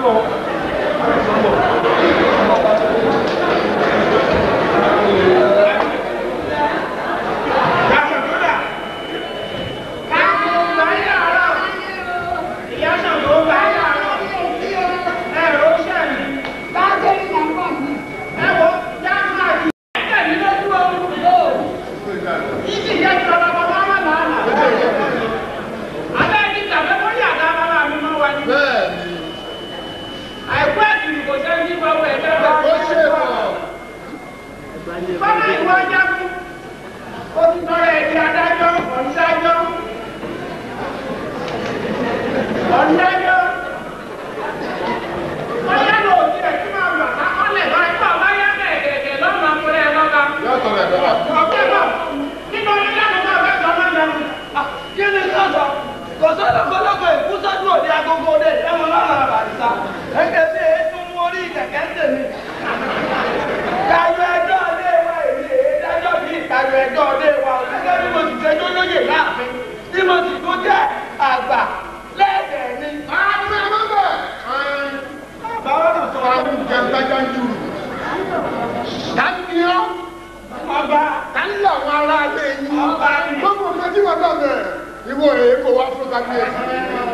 bọ̀. Yàtọ̀ tó dà. Ìyá Ṣàngó gbà yà rọ̀. Ẹ̀rọ ṣẹ̀lì. Ẹ̀wọ̀ jáde àti ẹ̀kẹ́ni lójú ọ̀hún. Ìsì jẹ́ kí ọlọ́mọ bá wà lánàá. Abẹ́ ẹni tàbí kó yàgá bàbá mi máa wà ní. Àìkú ẹ̀sìn kò ṣe ní gbogbo ẹ̀jẹ̀ bá Ó ṣe bọ̀. Bọ́lá ìwọ jágun. Ó ti tọrọ ẹ̀dí adájọ́, ọ̀ndájọ́. Ọ̀ndájọ́. Bọ́lá ló ti ẹ̀ tí máa lọ sákọ́lẹ̀ báyìí pọ̀ báyá kẹ̀kẹ́ lọ́nà ọkùnrin ẹ̀ lọ́ga. Yọ̀tọ̀ rẹ̀ bẹ́ẹ̀. Ọ̀gbẹ́ bọ̀, nínú onílẹ̀ máa fẹ́ sọ máa jẹun. kí ni sọ̀sọ̀ kò sọ́dọ̀ kọ́lọ́kọ̀ èkú sọ́dún òde agogo òde ẹ̀wọ̀n lọ́nà àbàdìsá ẹ̀kẹ́ bí ètò mú orí kẹ̀kẹ́ ń tèmi. kayọ̀ ẹjọ́ ilé wa èyí èdájọ́ bíi kayọ̀ ẹjọ́ ilé wa ò gẹ́gẹ́ bí mo sì ṣe lóyè láàfin tí mo sì tó jẹ́ àgbà lẹ́ẹ̀dẹ̀ ni. Àwọn ọmọ bẹ̀. báwo ló sọ Àwọn jẹ̀ǹtajà ń jù. Dání ọ́. ọba Dání làwọn ará ilé yín. Ọba ni. Gbogbo nǹkan tí wọ́n dọ̀ bẹ̀. Ìwọ èyí kò wá fún kábíyèsí.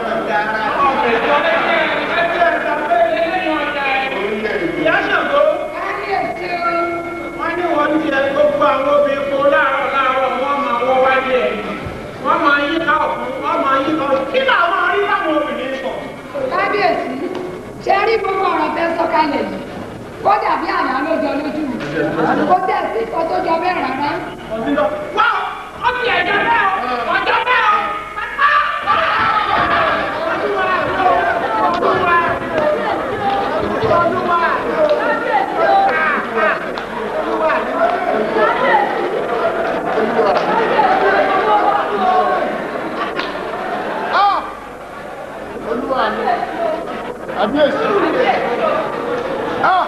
Ìyá Ṣàngó, wọ́n ní wọ́n ti ẹ gbogbo àwọn obìnrin kó láàárọ̀ láàárọ̀ wọ́n máa wọ́ wáyé ẹ̀. Wọ́n máa yí ká ọ̀fun, wọ́n máa yí ká ọ̀fun. Kí làwọn rí láwọn obìnrin sọ? kábíyèsí ṣe rí gbogbo ọ̀rọ̀ tẹ́ sọ kalẹ̀ yìí kó dàbí àná ló jọ lójú mi kó tẹ̀ sí kó tó jọ bẹ́ẹ̀ rárá. Wá ó ti ẹ̀jẹ̀ bẹ́ẹ̀ o, ọjọ́ bẹ́ẹ̀ o. Ah! Olúwa mi. Kábíyèsí. Ah!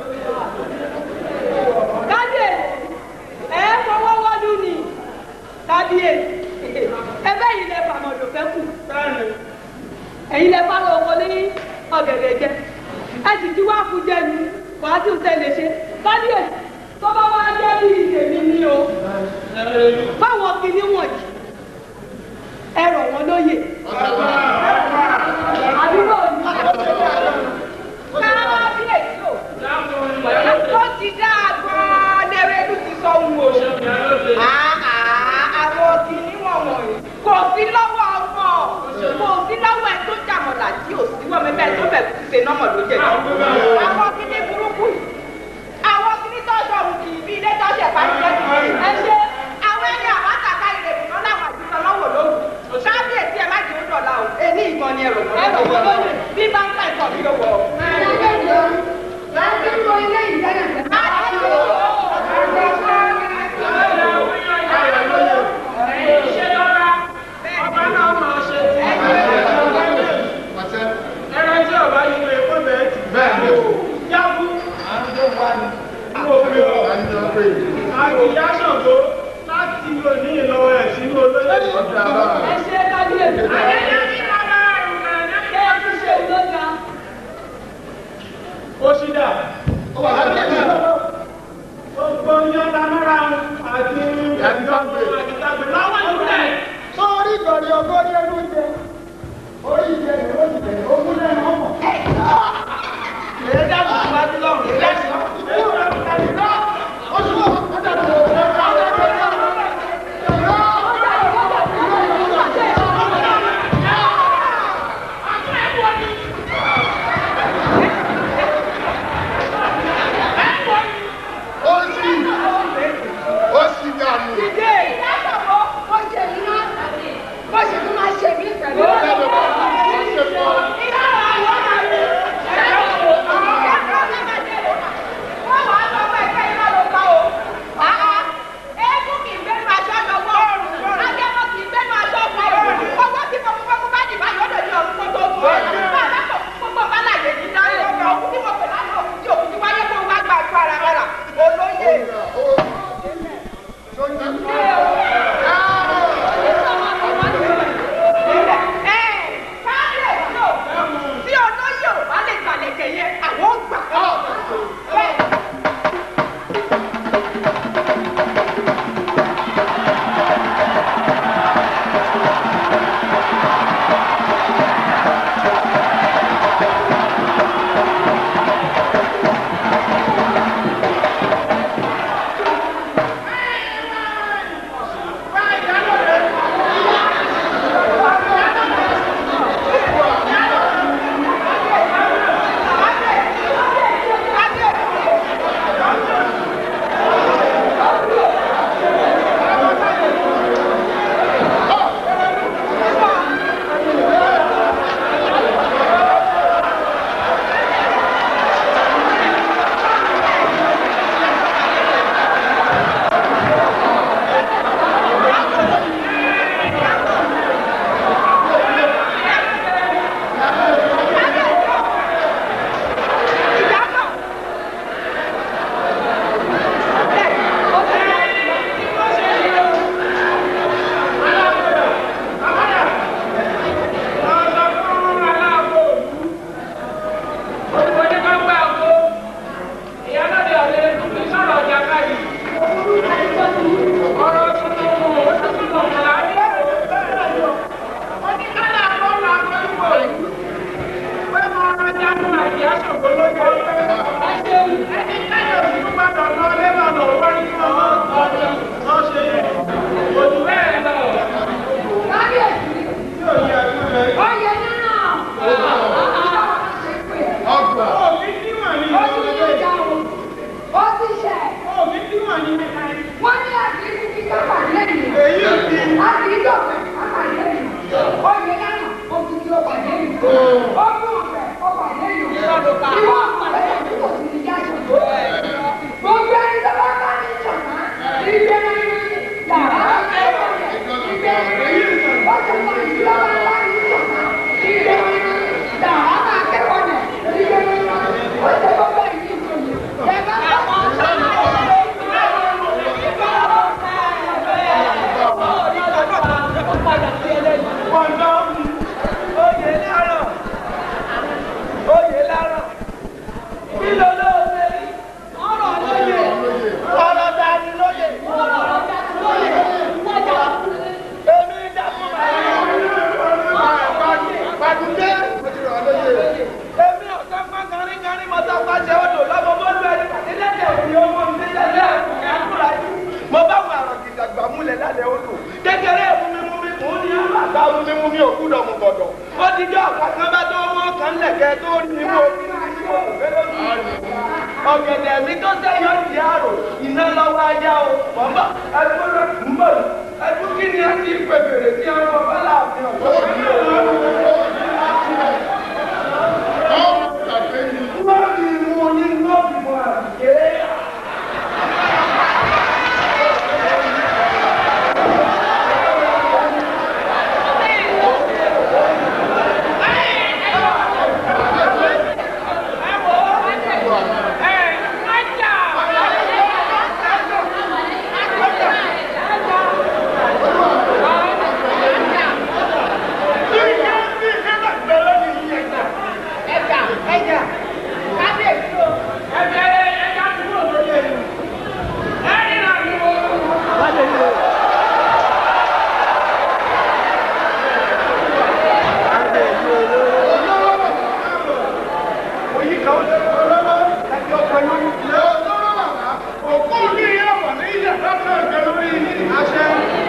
kábíyèsí ẹ fọwọ́ wọ́dún ni kábíyèsí ẹbẹ́ yìí lẹ fàmọ̀dò fẹ́ kù ẹ̀yin lẹ fáwọn owó ní ọ̀gẹ̀dẹ̀ jẹ ẹ sì ti wá fún jẹ ni wàá tún tẹ̀lé ṣe kábíyèsí tó bá wá jẹ́ bí ìtèmi ni o báwọn kìíní wọ̀nyí ẹ rọ̀ wọ́n lóye àdúgbò ní kábíyèsí o ó ti dáa gan-an lẹ́rẹ́dù ti sọ ohun o. àwọn kìíní wọ̀nyí kò sí lọ́wọ́ ọmọ kò sí lọ́wọ́ ẹ tó jàmọ̀lá tí ò sí wọ́n mẹ́fẹ́ tó bẹ̀ kú ṣe nọ́mọ̀ ló jẹ̀ àwọn kìíní burúkú yìí àwọn kìíní tó sọ ohun kì í bí ilé tó ṣẹ̀ parí jẹ́ ẹ ṣe àwọn ẹni àbátàkà ìrètí kan láwọn àdúgbò lọ́wọ́ lóhùn kábíyèsí ẹ má jẹ́ ó dọ̀la o èyí ìgbọ̀n ni ẹ̀rọ ẹ̀rọ wọn lóhùn bí bá ń pa ìkọ̀ mi yóò wọ̀ ọ́. láti ń lo ilé ìdáná Ọba náà máa ṣe ti Pàṣẹ. ẹran tí ọba yìí lè kó bẹ́ẹ̀ tì. Bẹ́ẹ̀ ni o. Yábú. Ní òfin ọ̀. A ní ọ̀pẹ yìí. Àgbìyá Ṣàngó láti òní ìlọ́wọ́ ẹ̀ sínú olóyè. Ọ̀dà bá. ẹ ṣe kábíyèsí. Ayẹyẹ ní bàbá àrùn kẹ́ ẹ tún ṣe ìlọ́gà. Ó ṣí dà. Ó wà láti ẹ̀ka. Gbogbo yẹn lámẹ́ra àti Àdìságbè. àdìságbè lọ́wọ́ ìlúlẹ̀. sọ́ọ́rí ìgbọ̀nì ọgọ́rí ẹnu jẹ orí ìjẹ ìró ìjẹ ogún lẹ́nu ọmọ. èyí dàbí síwájú lọ́rùn èyí dàbí Kábíyèsí dáná àti aṣọ̀gbọ́n lóye. ẹ ṣeun ẹni káyọ̀ sí gbọ́dọ̀ lọ lẹ́bàá lọ wá ní ọmọ ọ̀dọ̀ ọ̀ ṣe òtún bẹ́ẹ̀ lọ. kábíyèsí oyè náà ọgbà òfin níwọ̀n ni ó ti ní ìjà o ó ti ṣẹ̀ òfin níwọ̀n ni wọ́n ní àkíyèsí kíkà pàdé ènìyàn èyí ò di. àkíyèsí ọ̀fẹ́ pàdé ènìyàn oyè náà ó ti kí ó pàdé ènìyàn ó mú ọ̀fẹ́ ó pàdé ènìyàn ìwọ pàdé ènìyàn kò sí ní jáde gbogbo ẹni tó bá bá ní ìjọba ìgbẹ́ yàrá ẹ̀wọ̀n ìgbẹ́ ó ti mọ ìdílé bá bá ní ìjọba ìgbẹ́ yàrá máa kẹ́kọ̀ọ́ nẹ̀ ìgbẹ́ ó ti gbogbo ìdí ìjọba ẹ̀ bá bá oyè lárọ̀ oyè lárọ̀ kí ló ló ṣe rí ọ̀rọ̀ lóye ọ̀rọ̀ dání lóye èmi dàkún pàdùdé èmi ọ̀sán fún káríkárí mọ́tò pàṣẹ odò lọ́mọ bọ́ọ̀lù ẹni nílẹ̀kẹ̀ òbí owó mi nílẹ̀ ẹ̀kúra yìí mo bá wọ àrọ̀ gìdàgbà múlẹ̀ lálẹ́ odò kékeré múmimúmi mò ń ní àgbà múmimúmi òkú dọ̀mù gbọ̀dọ̀ ó ti jẹ́ ọ̀pá kan bá tó wọ́n kan lẹ̀kẹ́ tó ní mú omi ní mú ọ̀gẹ̀dẹ̀ mi tó sẹ́yìn ọ̀dì àrò iná lọ́wọ́ ajá o mọ̀mọ́ ẹ̀dúró ló ń bọ̀ ẹ̀dúró kí ni ẹ ti pèbèrè sí ọmọ bọ́lá àfihàn wọ́n fi mú ní lọ́ọ̀bù mọ́ àbíké. ẹja ẹja kábíyèsí o. òkú ní ìyàwó ní ìyàtọ̀ kan jẹ lórí àṣẹ.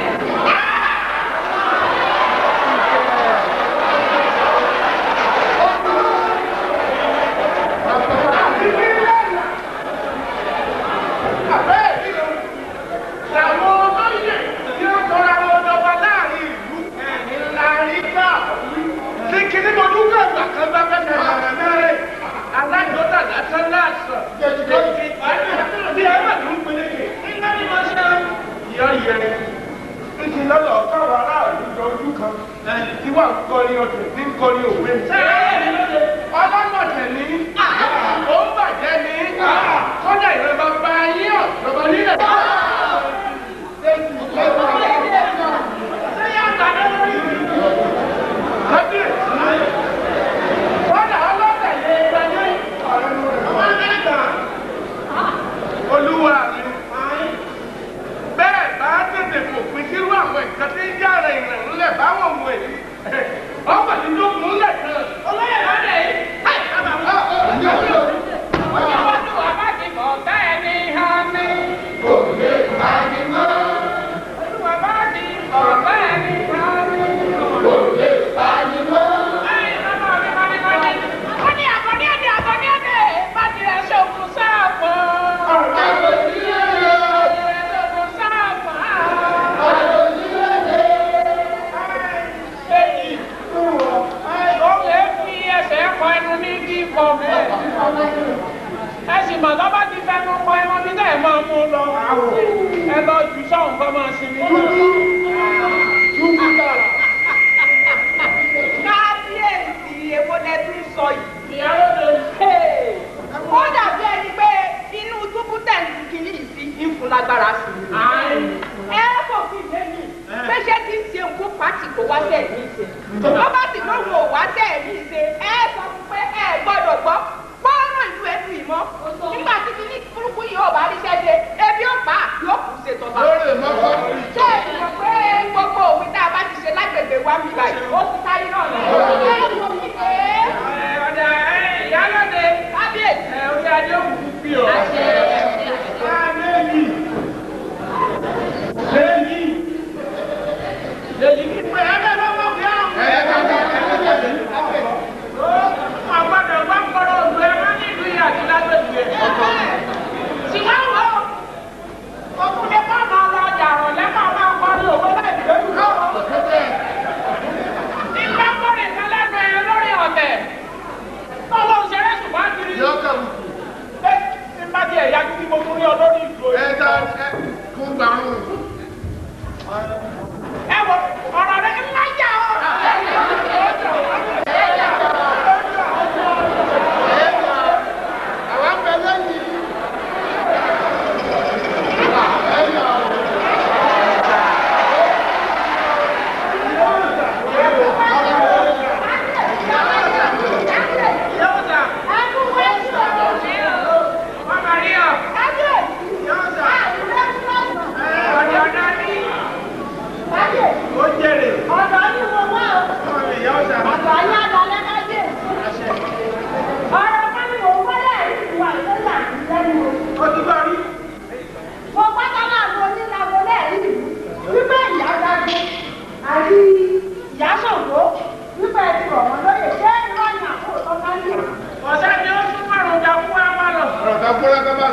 Àwọn olóyè tí ó tọ́ra wọn jọba láàrin ìlú láàrin náà. Tí kìíní mo dúró ìgbà kan bá fẹ́ fẹ́ mẹ́rẹ̀ alájọ́dá lásán láàsọ̀. Bí ẹ bá tún peléke, nígbà tí wọ́n ṣe ìyá yẹ. Níṣẹ́ lọ́lọ́ káwọn aráàlú jọ ojú kan. Tí wọ́n ń kọrin ọ̀tẹ̀ ní ń kọrin òwe. Ọlọ́mọ̀tẹ̀ ní. Ó ń bàjẹ́ ní. Kọ́dà ìrẹ́ bàbá yín ọ̀sọ̀rọ̀ nílẹ̀. Olúwa mi, bẹ́ẹ̀ bá tètè fòpin sírú àwọn nǹkan tí ń yára ìrìn ńlẹ̀ báwọn ọmọ èyí. Ọkọ̀ tí ló kún lẹ̀ kan. Olóyè lọ́dẹ̀ yìí. ẹ sì mọ̀ tó bá ti fẹnu pọ ẹran bí náà ẹ máa mú un lọ ẹ lọ jù sọ́hùn kọ́ máa sinmi. kábíyèsí èwo lẹ tún sọ yìí. ìyàwó lè ó dàbí ẹni pé inú túbú tẹ̀sí kìíní sí ìfún lágbára sí i. ẹ kò fi lé mi pé ṣé tí ń ṣe nǹkó pàtì kò wá tẹ̀ mí ṣe. tó bá sì lóhùn ò wá tẹ̀ mí ṣe ẹ sọ fún pé ẹ gbọ́dọ̀ gbọ́ pọ́nrán ìlú ẹnu ìmọ̀ nígbà tí kìíní burúkú yìí ò bá ríṣẹ́ ṣe ebi ó pa yóò kù ṣe tọ́ba. lórí mọ́kọ́ ṣé ẹ mọ̀ pé gbogbo òwe tá a bá ti ṣe lágbègbè wa mi báyìí ó ti táyé náà lọ. ẹ kò fi pé. ọ̀dà ìyá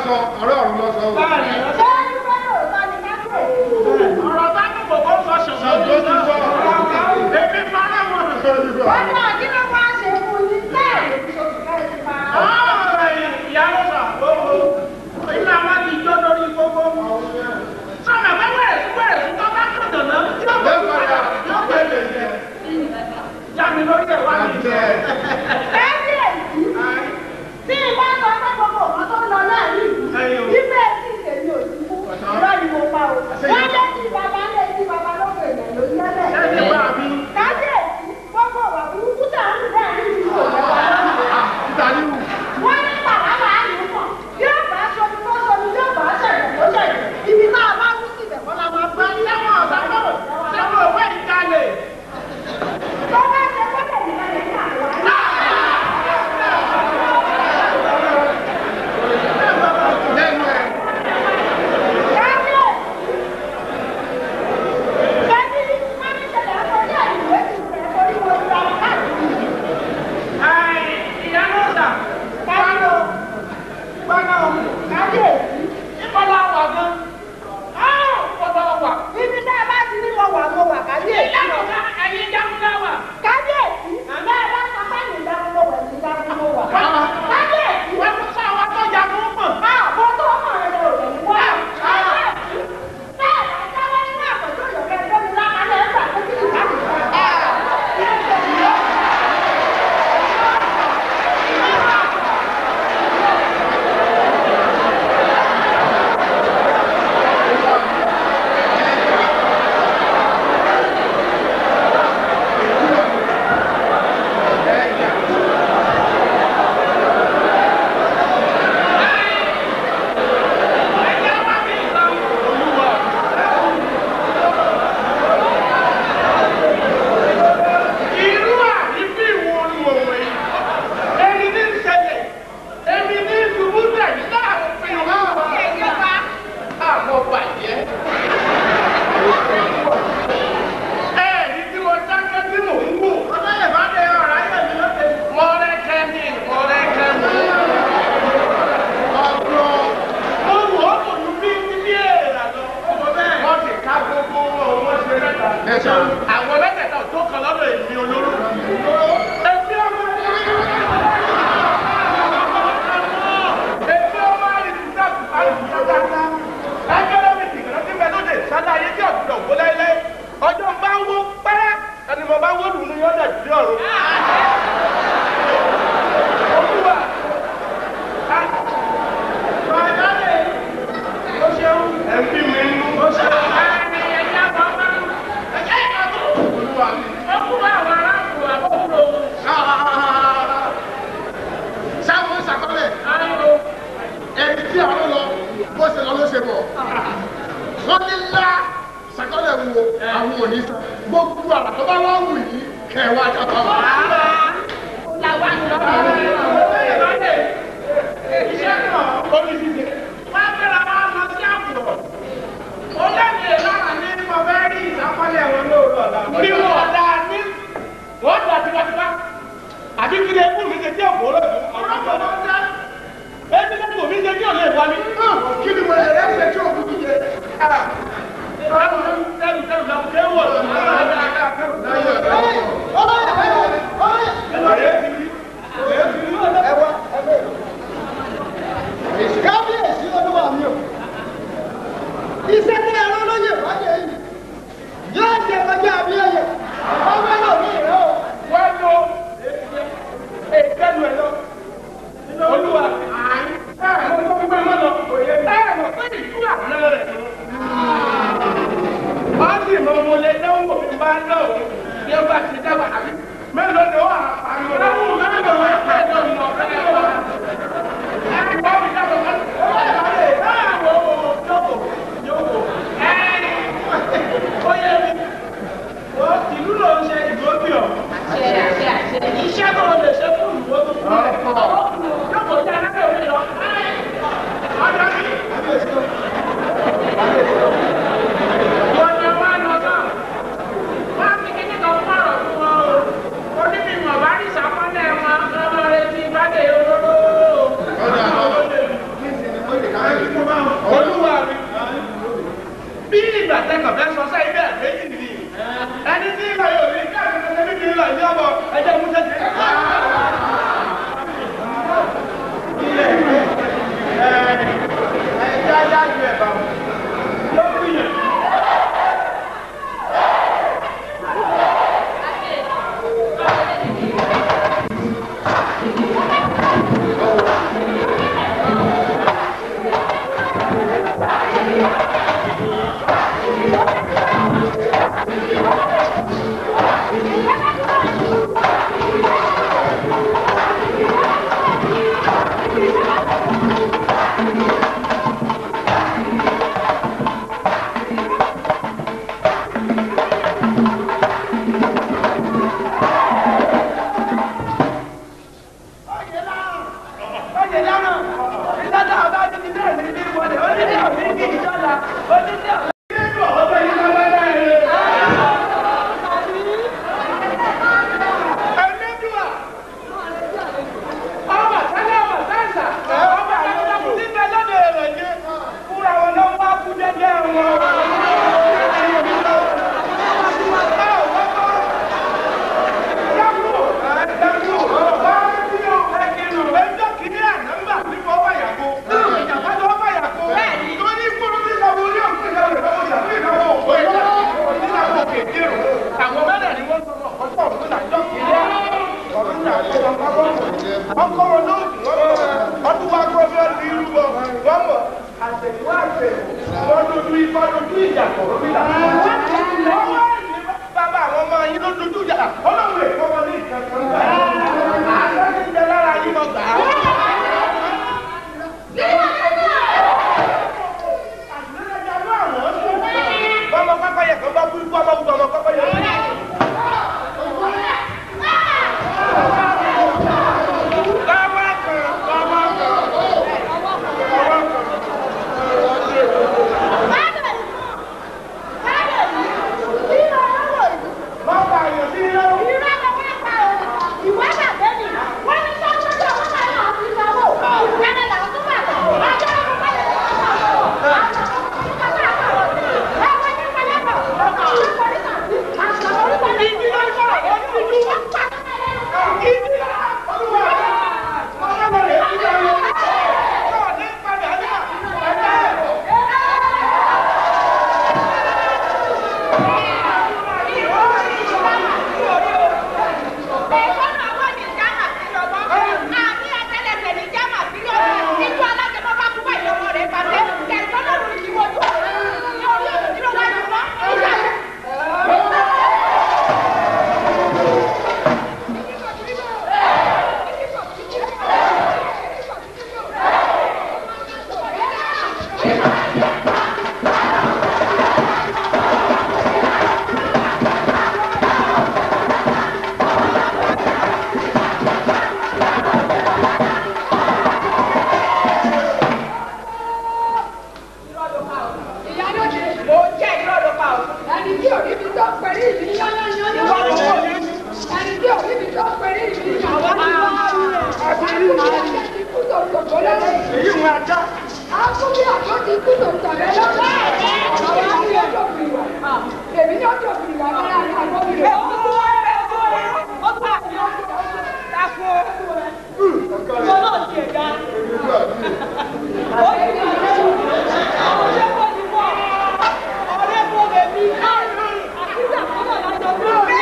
sọ ọ̀rọ̀ ọ̀run lọ sọ o. ṣé dúpẹ́ lóòótọ́ ni kábíyèsí. ọ̀rọ̀ bá ní kòkó sọ ṣọ̀gbọ́n Ṣàngó ti sọ. èmi fara wọn. wọ́n náà kí ló wá ṣe fún yín bẹ́ẹ̀ ló fi ṣoṣù bẹ́ẹ̀ ti máa. ìyá ló sà owó ilé àwọn ti jó lórí gbogbo. sọ̀rọ̀ pé wẹ̀rẹ̀ sí wẹ̀rẹ̀ sí tó bá kàn dànù yóò gbé padà yóò gbé lè jẹ. yá mi lórí ẹ̀ wá mi jẹ. kábíyèsí tí ìbá sọ pé gbogbo nǹkan tó ń lọ náà yìí bíbẹ̀ tí ìṣèlú ò sí fún irọ́ ni mo pa o. wọ́n jẹ́ tí bàbá lé tí bàbá lókè èèyàn ló yẹ Ṣé ti bẹ́ẹ̀. bá mi? kábíyèsí gbogbo wà burúkú tà ń lù bẹ́ẹ̀ ní ìlú òjọba lọ́nà. wọ́n ní bàbá máa ń lù pọ̀ yóò bá aṣojú tó ṣojú yóò bá ṣẹ̀yẹ̀ tó ṣẹ̀yẹ̀ ibi náà bá wú síbẹ̀ kọ́ la máa bá yín. sẹ́wọ̀n ọ̀sánmọ̀ sẹ́wọ̀n òwe ìjalè. tó bá ṣe gbọ́dọ̀ nígbà yẹn ní àwọn lẹ́nu ẹ̀ ìyá ló sà ìbọ̀lá wà gan. ìbọ̀lá wà. ìlànà ọ̀gá ẹ̀yin jákúndá wà. wọ́n tún sọ àwọn tó jagun pọ̀. ẹ̀jẹ̀ wá bí nǹkan. olúwa. irú àrífín wo ni òun yìí? èmi ní ṣẹlẹ̀ èmi ní ṣubú tẹ̀lé láàrin fi hàn. àmọ́ bàjẹ́. ẹ̀ẹ́dì tí mo dákẹ́ tí mò ń wò. ọlọ́yẹ̀ bá dé ọ̀rọ̀ ayé mi lọ́tẹ̀. mọ̀rẹ́kẹ́ mi mọ̀rẹ́kẹ́ mi. ọ̀gbọ́n mo wò ó kò ní bí bí èèrà lọ. wọ́n ti ká gbogbo owó ṣe mẹ́ta. Mẹ́ta. àwọn mẹ́tẹ̀ẹ̀ta tó kan lọ́dọ̀ èmi olóró. èmi ọmọ èmi ọmọ àrìsísà àrìsísà ẹgbẹ́rẹ́ mi ti gbẹ́rẹ́ síbẹ̀ lóde sálá ayé tí ọ̀gbìn ògbó láéláé ọjọ́ ń bá ń wó pẹ́rẹ́ ẹni mo bá wó lùnú yọ́dà sí ọ̀run. olúwa bàdálẹ̀ ó ṣeun ẹ̀mí mi nú ó ṣe ẹ̀mí ẹ̀yà bàbá ẹ̀yà ìyàtọ̀ olúwa mi ọkùnrin àwọn aráàlú àbọ̀kúrò sáwọn ṣàkọlẹ̀ ayọ̀ ẹni tí àwọn lọ bó ṣe lọ ló ṣe bọ̀ wọ́n ní ńlá ṣàkọlẹ̀ wo àwọn òní sàn gbogbo àrà tó bá wà wù yìí kẹwàá jábọ̀ wà. iṣẹ́ náà omi ṣíṣe wọ́n fẹ́ra wá lọ sí àpò ó lẹ́nu ìlànà ní mo fẹ́ rí ìsáfọ́lẹ̀ wọn lóòrọ̀ ọ̀la. bí wọ́n dá ní wọ́n dá tipátipá àbí kí ni ekú mi ṣe tí òkú rẹ̀ fún ọ̀rọ̀ tó lọ dá ebi lẹ́nu mi ṣe tí ò lè wá mi. kí ni mo lè rẹ́ ṣe tí òkú yẹ. tẹ́lu tẹ́lu tẹ́lu lọ́kùn kéwọ̀ lọ́wọ́ ọyẹ lánà ìdájọ ọba tó ti bẹ̀rẹ̀ sí ní ìwọlé onídìí òní ní ìjọba onídìí òní. ọ̀bẹ yìí máa bá dá ẹ̀ ẹ̀mẹ́dùà ọmọ sálẹ̀ ọmọ sáǹsà ọmọ àyẹ̀wò tí bẹ́ẹ̀ lọ́dọ̀ èrò ní fúnra wọn ló wá kú dẹ́dẹ́ wọn. Àwọn mẹ́rin ni wọ́n sọ̀rọ̀ ọ̀pọ̀ ọ̀pọ̀ ìdájọ́ kìíní ọkọ wọn ló ọdún wa kọ bí ọdún irú bọ wọn mọ àtẹ̀wá àtẹ̀wò wọn dojú ifá dojú ìjà kọ̀ọ̀rọ̀ bí la. bàbá àwọn ọmọ yín ló dojú ìjà ọlọ́run lè kọ́ wọn ní ìkankan gbà. àárẹ̀ ti jẹ lára yín mọ̀ gbà. Bọ́mọ pápá yẹ kó bá burúkú ọmọ gbogbo ọmọ pápá yẹ. Bàbá kan, bàbá kan. Má pa àyàn sí iná. mo jẹ́ irọ́ ló pa o. ẹni tí ò níbi tó pẹ̀lú ìlú yányányán ní wọ́n tó wọ̀ ẹni tí ò níbi tó pẹ̀lú ìlú yàwá ní wọ́n á ti kú tó tòkó lọ́wọ́ Èyí ń ajá. akúbí àtọ́jú kú tó tọ̀lẹ́ lọ́wọ́ àwọn àti ọjọ́ bìrì wà èmi ní ọjọ́ bìrì wà ní àgbọ̀ bìrì ẹ wà. ó tó wá ẹ ó tó wá ó tó wá ní ọjọ́ tako ìwọ náà ti ẹ̀dá. ó ti ní ọ̀rẹ́ kò ní wọ̀ ọ̀rẹ́ kò lè mí àti ìgbà tó wà lájọ bí.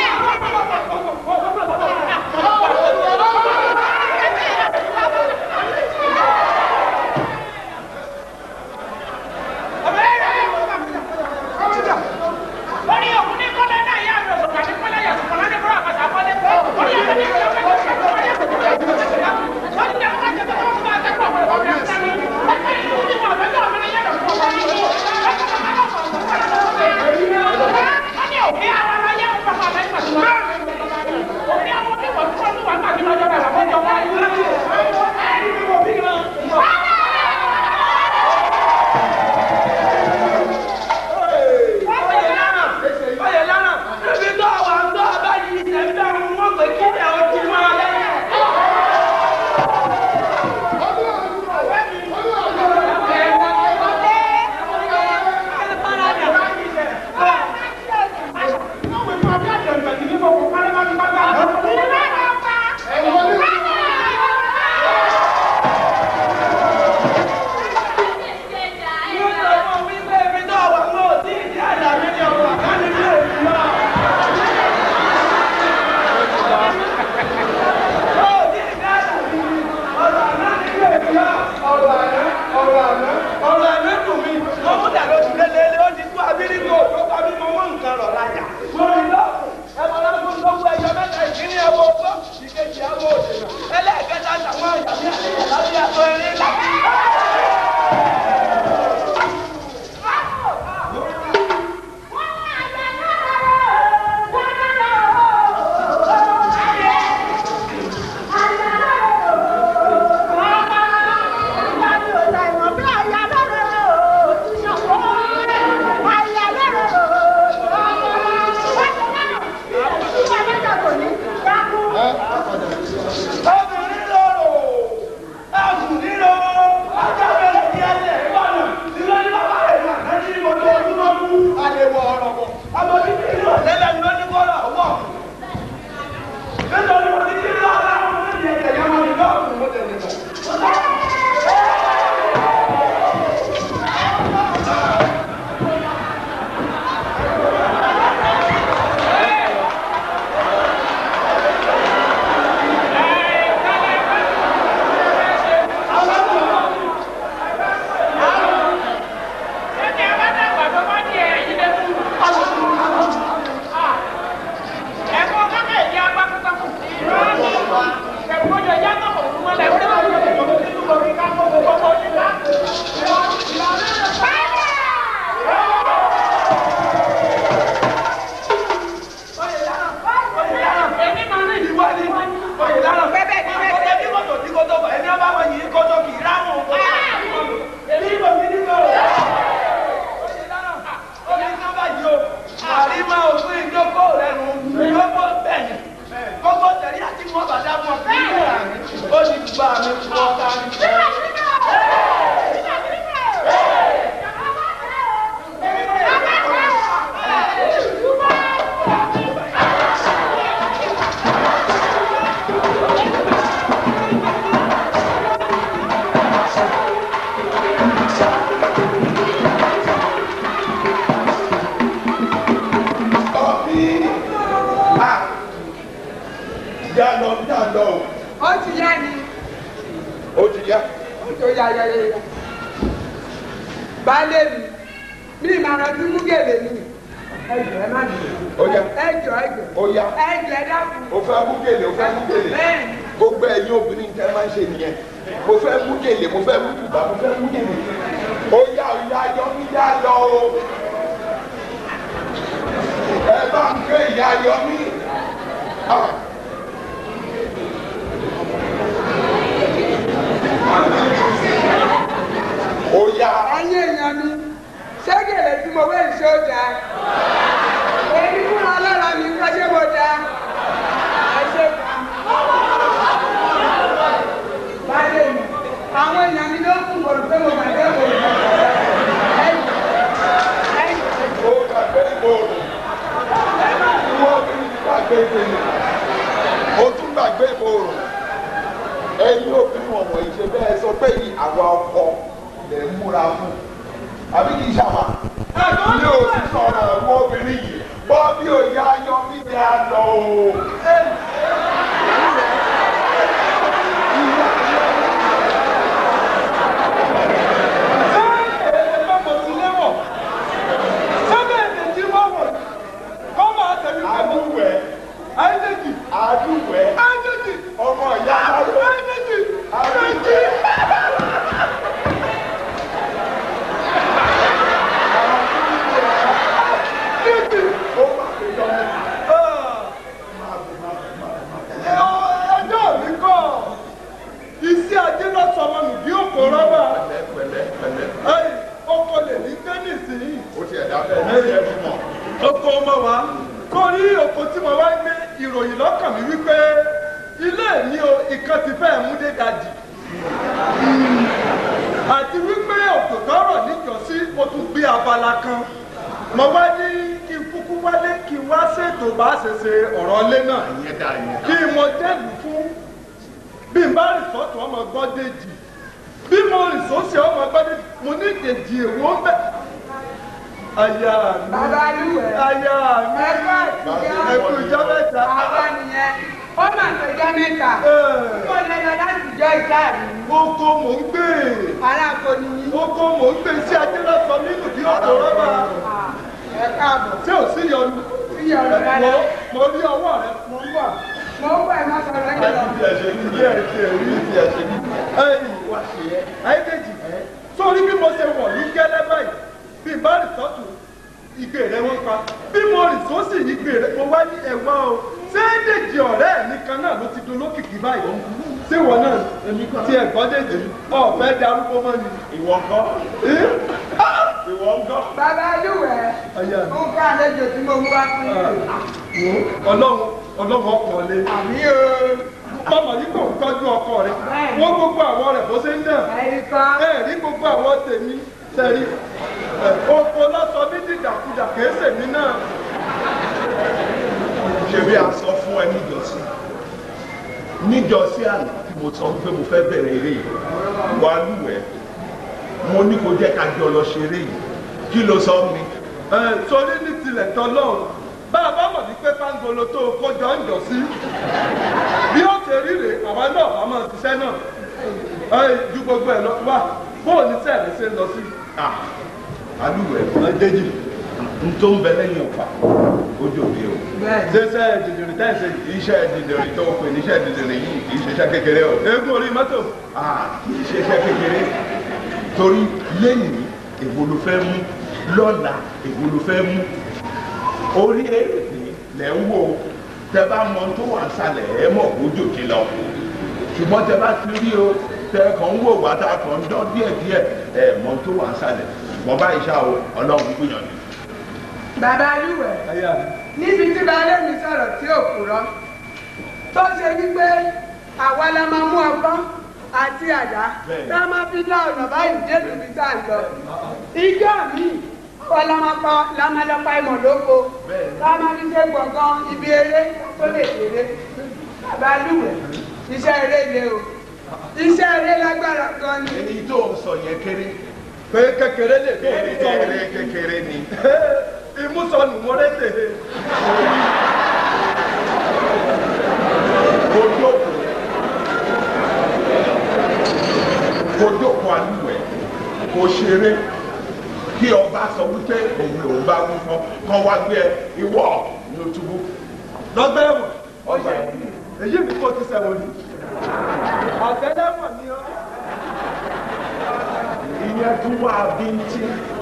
ọ̀tá ni. Ọ̀bí à yá lọ yá lọ o. ó ti yá ni Ó ti yá. ó tó yá yá yá yá baálé mi mi ìmọ̀ràn tí mú gèlè mi ẹjọ ẹ má bìí Ó yá. ẹjọ ẹjọ Ó yá. ẹjọ ẹ dákun Mo fẹ́ mú gèlè, mo fẹ́ mú gèlè. bẹ́ẹ̀ni Gbogbo ẹ̀yin obìnrin tẹ́ máa ń ṣe nìyẹn. Mo fẹ́ mú gèlè, mo fẹ́ mú bùbá, mo fẹ́ mú gèlè. Ó yá ó yá yọ mí yá lọ o. Ẹ bá ń gbé ìyá yọ mí. Ah. Ó yá. ẹ̀yin èèyàn mi ṣé gèlè tí mo wé ìṣó da èmi fúnra lára mi kọ́ ṣé mo da ẹ ṣe kà baálé mi àwọn èèyàn mi ló kún mo rò pé mo gbàgbé mo rò ẹjọ ẹjọ Ó gbàgbé ìbòrò. Wọ́n fi gbàgbé ìbòrò. Ó tún gbàgbé ìbòrò. Ẹ̀yin obìnrin wọ̀nyí ìṣe bẹ́ẹ̀ sọ pé àwa ọkọ lè múra fún. Àbí kì í ṣàwà. Ilé òsì sọ̀rọ̀ ọ̀wọ́ obìnrin yìí. Bọ́ bí òye ayọ̀ mi ni a lọ o. Adúwẹ̀. Adúwẹ̀. Ọmọ ìyá ayọ̀. Adúwẹ̀. Ó máa fi yọ mí. ọjọ́ mi kọ́ iṣẹ́ ajé lọ́sọ̀ ọmọ mi bí òkò rọ́bà Pẹ̀lẹ́ pẹ̀lẹ́ pẹ̀lẹ́. ọkọ lè ní tẹ́nìsì yìí. Ó ti ẹ̀dá bẹ́ẹ̀ ní ẹ̀rù mọ̀. oko ọmọ wa kó rí oko tí mo wá gbé ìròyìn lọ́kàn mi wípé ilé mi o ìkan ti fẹ́ mú dé dajì àti wípé òkò tọrọ níjọsí mo tún gbé abala kan mo wá ní kí n kúkú wálé kí n wá ṣètò bá ṣe ṣe ọ̀rọ̀ ilé náà Ìyẹn dá ìyẹn dá. kí mo dẹ́lu fún bí n bá rìn sọ́tún ọmọ gbọ́ déjì bí mo rìn sósì ọmọ gbọ́ déjì mo ní dèjì èwo ń bẹ̀. aya mi bàbá lúwẹ̀ aya mi ẹgbẹ́ ìjọ ẹkú ìjọ mẹ́ta. àwa nìyẹn ó mà tó jẹ́ mẹ́ta mo lè lọ láti jọ ìta mi oko mò ń gbé aláko nìyí oko mò ń gbé sí ajé lọ́sọ̀ nínú bí ọ̀dọ̀ rọ́bà ẹ káàbọ̀ tí ò sí yọnu. sí ọ̀rọ̀ rárá Mo- mo rí ọwọ́ rẹ. mo ń bọ̀ mo ń bọ̀ ẹ má sọ̀rọ̀ ẹ lọ. Bí ẹ ṣe ní bí ẹ ṣe rí bí ẹ ṣe ní. ẹyìn wá ṣe ẹ ayédèjì sórí bí mo ṣe wọ̀ ní gẹ́lẹ́ báyìí bí n bá rìn sọ́tún ìgbé rẹ wọ́n pa bí mo rìn sósì ìgbé rẹ mo wá ní ẹ̀wá o ṣé dèjì ọ̀rẹ́ mi kan náà ló ti dolókìkí báyìí ṣé ìwọ náà ti ẹ̀gbọ́n dèjì ọ̀fẹ́ darúgbó mọ́ ni. Ìwọ ńkọ́? Ìwọ ńkọ́? bàbá lúwẹ̀ Aya mi. ń ká àlejò tí mo mú wá fún yìí. wo ọlọ́run ọlọ́run ọkọ̀ lé. àmì o mọ̀mọ́ yìí kò ń tọ́jú ọkọ rẹ̀ wọ́n gbogbo àwọn rẹ̀ bó ṣe ń dàn. ẹ̀rí kan ẹ rí gbogbo àwọn tèmi sẹ́rí oko lọ́sọ ní dìdàkudà kìí sèmi náà. ṣe bí a sọ fún ẹ níjọ́sí níjọ́sí àná tí mo sọ pé mo fẹ́ bẹ̀rẹ̀ eré yìí wà lúwẹ̀ẹ́ mo ní kó jẹ́ ká jọ lọ ṣeré yìí kí ló sọ mi. ẹ torí ní tilẹ̀ tọ́lọ́run bá a bá mọ̀ ní pé pangolo tó o kó jọ ń jọ sí bí ó ṣe ríre àwa náà bá máa ṣiṣẹ́ náà ẹ ju gbogbo ẹ lọ wá bóò ní sẹ́ẹ̀rẹ́ ṣe ń lọ sí. Ah, alúwẹ̀ẹ́ ọ̀dẹ́jì n tó ń bẹ lẹ́yìn ọ̀pá ó jòdì o. bẹ́ẹ̀ ṣe ṣe dìdìrì tẹ́sí iṣẹ́ dìdìrì tó pè níṣẹ́ dìdìrì yìí kì í ṣiṣẹ́ kékeré o. eégún orí mọ́tò Ah, kì í ṣiṣẹ́ kékeré torí lẹ́yìn èwo ló fẹ́ mú lọ́la èwo ló fẹ́ mú orí èrè lẹ́ ń wò tẹ bá mọ tó wà sálẹ̀ ẹ mọ̀ kó jòkè lọ ṣùgbọ́n tẹ bá ti rí o tẹ kàn ń wò wá tá a kàn ń dán díẹ̀díẹ̀ ẹ mọ tó wà sálẹ̀ ṣùgbọ́n báyìí ṣá o ọlọ́run gbìyànjú. bàbá lúwẹ̀ ayé àná. níbi tí baálé mi sọ̀rọ̀ tí ò kúrọ́ tó ṣe wípé àwa la máa mú ọgbọ́n àti àdá tá a máa fi lá ọ̀nà báyìí dé lùmí tá a lọ. ìjọ mi ọlọmọpọ lọmọlọpọ ìmọ̀ lóko tá a máa fi ṣe gbọ̀ngàn ibi eré tó lè ṣeré. bàbá lùwẹ̀ iṣẹ́ eré le o iṣẹ́ eré lágbára gan ni. èyí tó ń sọ yẹn kéré pé kékeré lè tó kékeré kékeré kékeré ni. ìmúsọnù mọ́rẹ́tẹ̀. kò jókòó kò jókòó alúwẹ̀ kò ṣeré kí ọba sọ wípé òun lòún bá wí fún kán wá gbé ẹ ìwọ ní o túbú. lọ́gbẹ́ ẹ̀wọ̀n ọgbà ẹ̀wọ̀n ni. èyí mi kò ti sẹ́wọ̀n ni. àtẹ́lẹ́wọ̀n ni ọ́. ìyẹn tún wá bíntí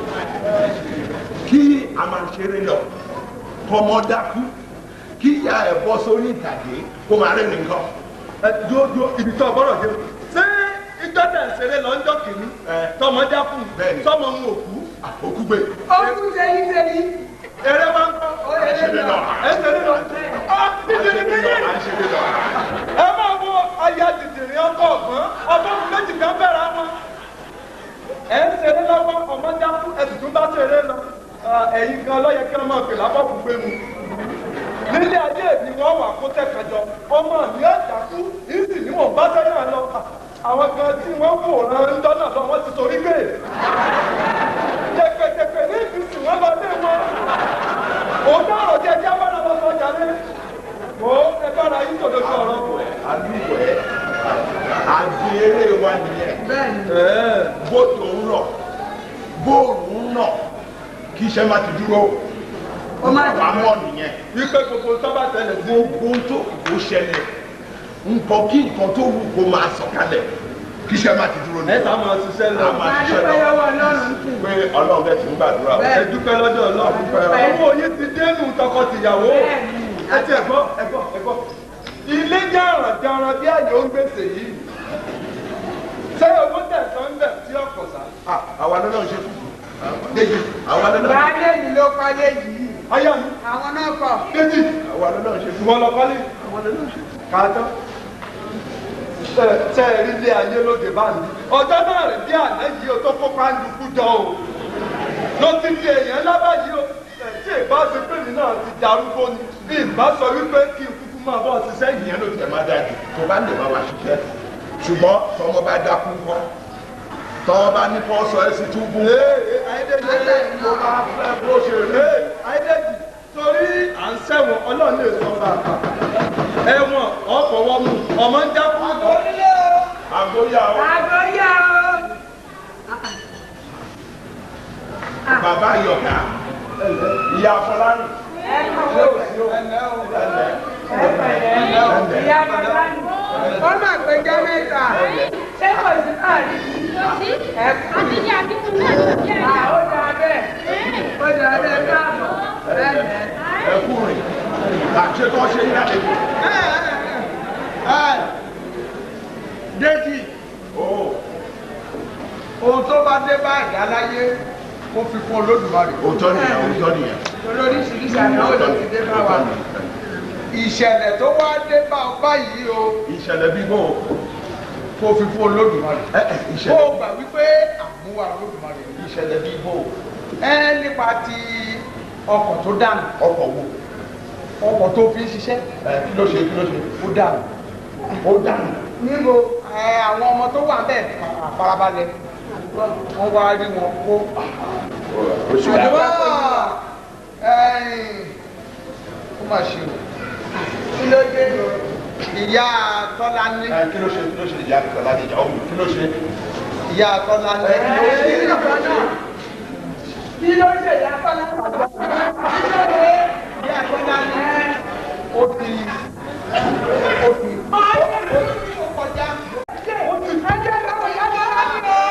kí a máa ṣeré lọ kọmọ dákú kí ìyá ẹ bọ́ sórí ìtàgé kó máa rẹ́ nìkan. ẹ dúró dúró ibi tó ọgbọ́dọ̀ dé ṣé ìjọ tẹ̀ ń ṣeré lọ́jọ́ kìíní tọmọ dákú Bẹ́ẹ̀ni. sọmọ ń òkú òkú gbé. ó kú sẹ́yìn sẹ́yìn. eré máa ń kọ́ ó lè ṣeré lọ. ẹ ń ṣeré lọ. ọ à bíbí ń ni ṣeré bíbí lọ. à ń ṣeré lọ. ẹ máa wo aya dìdìrín ọkọ ọ̀gbọ́n ọdún méjì kan bẹ̀rẹ̀ wọn. ẹ ń ṣeré lọ́wọ́ ọmọ dákú ẹ sì tún bá ṣeré lọ. ẹ̀yin gan lọ́yẹ kí wọ́n máa pè lábọ́kù gbé mu. nílé ayé mi wọ́n wà kó tẹ̀kànjọ ọmọ mi ẹ̀ dákú ìsì ni wọ́n bá sẹ́yìn lọ. àwọn kan tí wọ́n wò rán ń dọ́nà lọ wọ́n ti torí gbé. tẹ̀pẹ̀tẹ̀pẹ̀ ní ìbísí wọn lọ lé wọn. òun náà rọ̀ jẹ́ ẹjẹ́ abára lọ sọ́jà lé. wo ẹ bára yín tòdò sí ọ̀rọ̀. alúwẹ̀ àgbé eré wa nìyẹn. Ẹ̀ẹ́. bóòtù ń rọ̀ bóòlù ń nà kí iṣẹ́ má ti dúró. Ó má ti wà á mọ̀ nìyẹn. wípé gbogbo tó bá tẹlẹ sí. gbogbo tó kò ṣẹlẹ̀ nǹkan kí nǹkan tó wù kó máa sọ̀kalẹ̀ kí iṣẹ́ má ti dúró ẹ sá máa ṣiṣẹ́ lọ. a máa máa ṣiṣẹ́ dúpẹ́ lọ lọ́wọ́ ọlọ́run tù. pé ọlọ́run bẹ́ẹ̀ ti ń gbàdúrà wa. ẹ dúpẹ́ lọ́dọ̀ ọlọ́run. owó yín ti dénú tọkọ-tìyàwó. ẹ ti ẹ̀gbọ́ ẹ̀gbọ́ ẹ̀gbọ́. ilé jẹ́ ọ̀ràn bí àyè ó ń gbèsè yìí. ṣé owó tẹ̀sán ń bẹ̀ tí ọkọ̀ sá. Ah, àwa lọ́nà ṣe fún déjì àwa lọ́nà baálé yìí ló kọ́lé yìí ayé mi àwọn náà kọ̀. déjì àwa lọ́nà ṣe fún ìwọ lọ kọ́lé. kàtọ́. tẹ ẹ rí ilé ayé lóde báyìí. ọjọ́ náà rẹ̀ bí àná yìí o tó kó pàǹdùkú jọ o. ló ti di èèyàn lábàáyé o. ẹ tí ìbá ṣe pé mi náà ti darúgbó ni. bí ìbá sọ wípé kí n kúkú máa bọ́ ṣiṣẹ́ yìí. ìyẹn ló tẹ̀ máa dájú tó bá lè bá wa ṣiṣẹ́ ṣùgbọ́n tọmọ bá dákú kọ́ tọmọ bá ní kọ́ sọ ẹ́ sí túbú. ayédèjì tó bá fẹ́ bó ṣe rí. ayédèjì torí à ń sẹ́wọ̀n ọlọ́run lè sọ bá a kà. ẹ̀wọ̀n ọ̀fọwọ́ mu ọmọ ń dákú. onílé o àgóyà o àgọ́yà o. bàbá yọ̀ká ìyá fọlárìn ẹ kọ̀ wọ́n ẹ pẹ̀lẹ́ ìyá bàbá mi. wọ́n máa pé jẹ́ mẹ́ta ṣé kò sí káàdì. ẹ kú. à ó dáa bẹ́ẹ̀ ó dáa bẹ́ẹ̀ káàbọ̀ bẹ́ẹ̀ bẹ́ẹ̀. ẹkú rìn àṣẹ tó ṣe ní àlejò. déjì o ohun tó bá dé bá ẹ̀dá láyé kó fi fún olódùmarè. òótọ́ nìyẹn òótọ́ nìyẹn. olóríṣiríṣi àdáwò ló ti dé bá wa. ìṣẹ̀lẹ̀ tó wá dé bá ọ báyìí o ìṣẹ̀lẹ̀ bíbó kó fi fún olódùmarè. ẹ ẹ kó o ìṣẹ̀lẹ̀ gbà wípé àmúwá olódùmarè ni. ìṣẹ̀lẹ̀ bíbó ẹ nípa ti ọkọ̀ tó dànù ọkọ̀ wo ọkọ̀ tó fi ń ṣiṣẹ́ ẹ kí ló ṣe kí ló ṣe ó dànù. ó dànù. níbo ẹ àwọn ọmọ tó wà bẹ́ẹ̀ farabalẹ̀ wọ́n wá rí wọn kó. oṣù àdúrà ẹ̀yìn ó mà ṣe o. kí ló dé? ìyá tọ́lá ní ẹ kí ló ṣe kí ló ṣe ìyá àgbàlá ní ìjà òun kí ló ṣe. ìyá tọ́lá ní. kí ló ṣe? kí ló ṣe ìyá kọ́lá pàdé? kí ló dé? ìyá tọ́lá ní ó fi ó fi ó kọjá. ẹjẹ lọ́wọ́ ìyá kọ́lá ni o.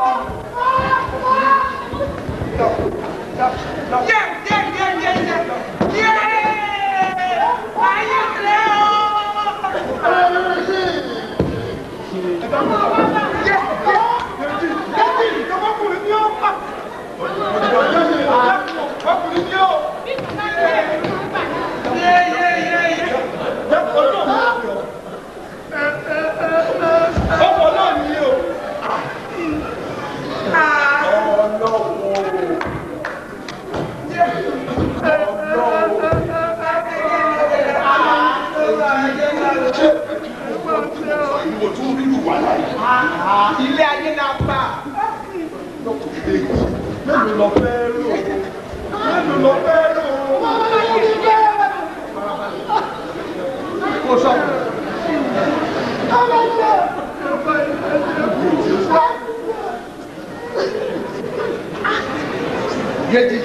yẹ yẹ yẹ yẹ yẹ yẹ ayé lé ilé ayé la bá. mélòó lọ fẹ́ rò mélòó lọ fẹ́ rò. kò sọ. Yéji.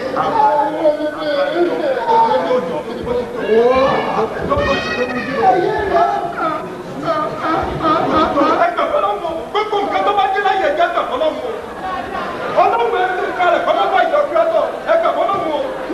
Ẹgbẹ́ fọlọ́mù gbogbo nǹkan tó bá dé láyé ẹgbẹ́ ẹgbẹ́ fọlọ́mù. Ọlọ́mù ẹ̀ ti kalẹ̀ kọ́ lọ́gbà ìjọ fi ọ́tọ̀ ẹgbẹ́ fọlọ́mù.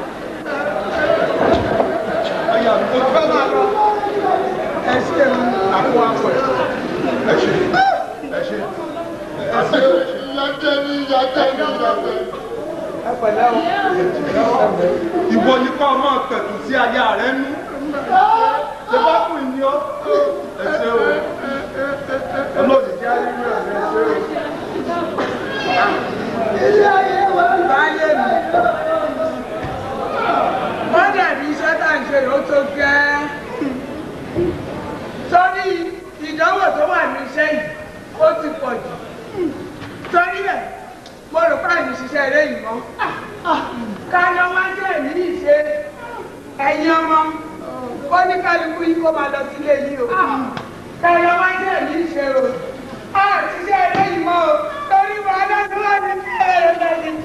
Ẹyà tó fẹ́ máa lọ. Ẹ ṣe àpò àpò ẹ̀. Ẹ ṣe ẹ ṣe. Ẹ ṣe yàtẹ̀ ní yàtẹ̀ ní yàtẹ̀. Ẹ pẹ̀lẹ́ o. Ìwọ ni kọ́ ọmọ pẹ̀tù sí aya rẹ̀ nú. Ṣé bá kù ní ọ́? Ẹ ṣe o. Olóòdì jẹ́ àríwá rẹ̀ ṣe o. ilé ayé wa báyé mi wọ́n dàbí iṣẹ́ tá à ń ṣe yóò tó gẹ́ torí ìdánwò tó wà ní iṣẹ́ yìí ó ti pọ̀ jù torí ẹ̀ mo rò pé àmì ṣiṣẹ́ eré yìí mọ́ ká lọ wá jẹ́ èmi ní ìṣe ẹ̀yin ọmọ ó ní kálukú yìí kó máa lọ sílé yìí o ká lọ wá jẹ́ èmi ní ìṣe o a ṣiṣẹ́ eré yìí mọ́ o torí wàhálà tó wà ní ẹ̀rọ lẹ́yìn.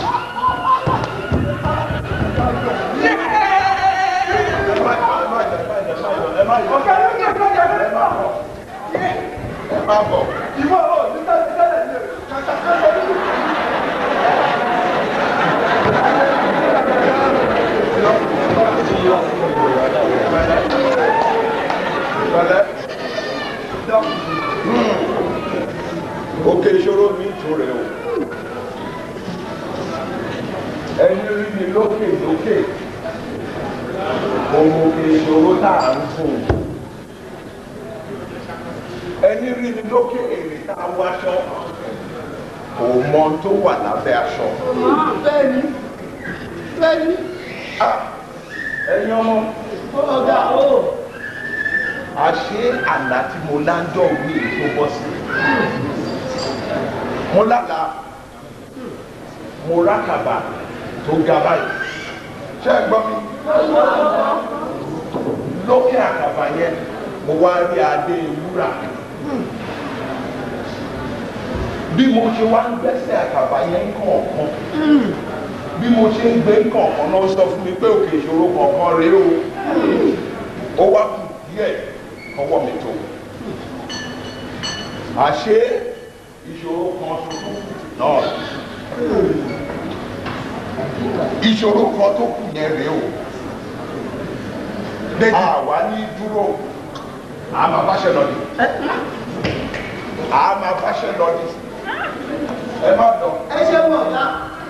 Ẹ máa bọ̀. Ìwọ ò ní tẹ́lẹ̀ tẹ́lẹ̀ ní kàkà tẹ́lẹ̀ ní. Pẹ̀lẹ́. Òkè ìṣòro mi tún rè o. Ẹni rí mi lókè lókè. Òun òkè ìṣòro tá à ń fún. Ẹni rí mi lókè èrè tá a wáṣọ. Kò mọ tó wà lábẹ́ aṣọ. bẹ́ẹ̀ni bẹ́ẹ̀ni Ah, Ẹ̀yin ọmọ. ọ̀gá o. àṣé àlá tí mo láńjọ́ wí tó bọ́ sí. mo lálà mo rákàbà tó ga báyìí. ṣé ẹ gbọ́ mi? lókè àkàbà yẹn mo wá rí adé wúrà. bí mo ṣe wá ń gbẹ́sẹ̀ àkàbà yẹn kọ̀ọ̀kan bí mo ṣe ń gbé kọ̀ọ̀kan náà sọ fún mi pé òkè ìṣòro kọ̀ọ̀kan rèé o ó wá kù díẹ̀ ọwọ́ mi tó àṣé ìṣòro kan tuntun náà ìṣòro kan tó kù yẹn rèé o àwa ní dúró a máa báṣẹ lọ ni a máa báṣẹ lọ ni ẹ má lọ. ẹ ṣe wọ̀ ọ̀gá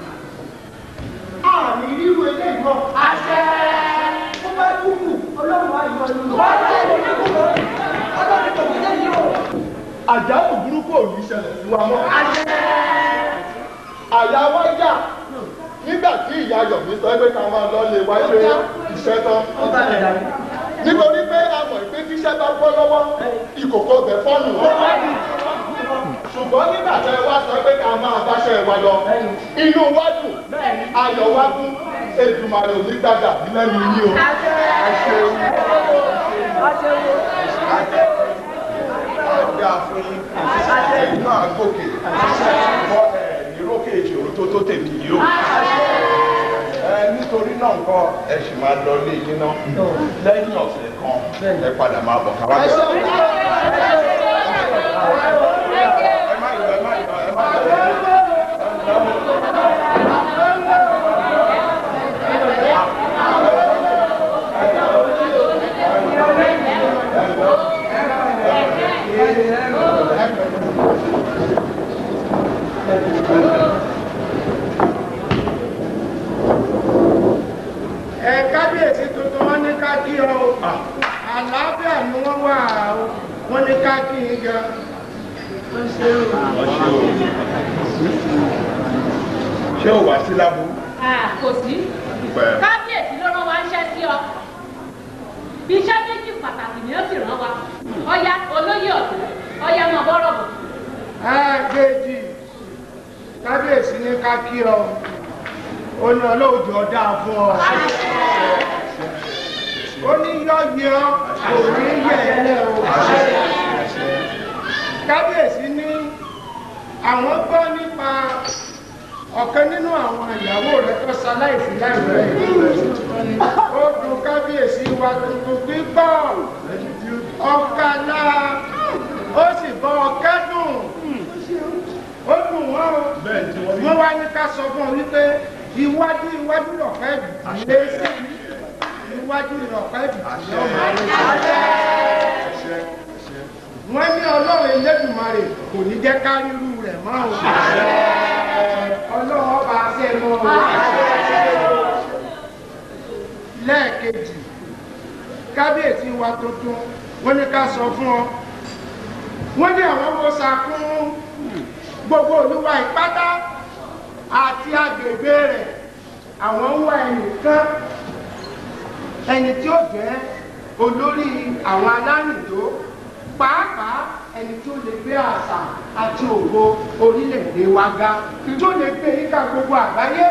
àmì ríru eléyìí mọ́. àṣẹ. ó bá dúkù ọlọ́run á yọ inú. wọ́n á lè ní kúrò ọlọ́run kò ní lẹ́yìn o. àjálù burúkú ò ní ṣẹlẹ̀ sí wa mọ́. àṣẹ. àyà wa yà nígbà tí ìyá Yọ̀mí sọ pé ká máa lọ lè wá ṣe iṣẹ́ tán. ọba rẹ̀ dàbí. nítorí pé a mọ̀ pé tíṣẹ́ bá bọ́ lọ́wọ́ ìkòkò bẹ̀ fọ́ọ̀nù wọn. ṣùgbọ́n nígbà tí ẹ wá sọ pé ká máa báṣẹ́ wa lọ inú wa dùn ayọ̀ wa kún Èdùmàrè ò ní gbàgbà lẹ́nu yín o. Àgbà fún yín, ẹ̀yin náà gòkè, bọ́ ẹ̀ ní rókè ìṣòro tó tó tèmi yìí o. Ẹ nítorí náà nǹkan ẹ sì máa lọ ilé yín náà. Lẹ́yìn ọ̀sẹ̀ kan, ẹ padà máa bọ̀ káwá bẹ̀rẹ̀. Ẹ má yọ, ẹ má yọ, ẹ má yọ. ẹ kábíyèsí tuntun wọn ní ká kí ọ o àlàáfíà ni wọn wà o wọn ní ká kí yín gan. wọ́n ṣe o. Ṣé o wá sí lábú? kò sí Dúpẹ́. kábíyèsí ló rán wa ń ṣẹ́ sí ọ iṣẹ́ méjì pàtàkì ni ó sì rán wa ọya olóyè ọ̀dọ́ ọya máa bọ́rọ̀ bọ̀ ká kí ọ ó ní ọlọ́ọ̀dì ọ̀dà fún ọ ó ní yọ̀yẹ ọ kò ní yẹ ẹ lẹ o kábíyèsí ní àwọn gbọ́ nípa ọ̀kan nínú àwọn ìyàwó rẹ̀ tó ṣaláìsí láìpẹ́ yìí ó dùn kábíyèsí wa tuntun gbígbọ́ ọ̀kadà ó sì bọ́ ọ̀kẹ́dùn ó dùn wọ́n o wọ́n wá ní ká sọ fún ọ wípé iwájú iwájú lọ̀pẹ́ ìdílé sí iwájú lọ̀pẹ́ ìdílé wọ́n ní ọlọ́run elédùnmarè kò ní jẹ́ ká rírú rẹ̀ mọ́ o ọlọ́run ọba ṣe mọ́ o lẹ́ẹ̀kejì kábíyèsí wa tuntun wọ́n ní ká sọ fún ọ wọ́n ní àwọn wo sakún gbogbo olúwa ìpátá àti agbègbè rẹ̀ àwọn ń wá ẹnìkan ẹni tí ó jẹ́ olórí àwọn alárìndó pàápàá ẹni tó lè gbé àṣà àti ògo orílẹ̀-èdè wa ga tó lè gbé yíká gbogbo àgbáyé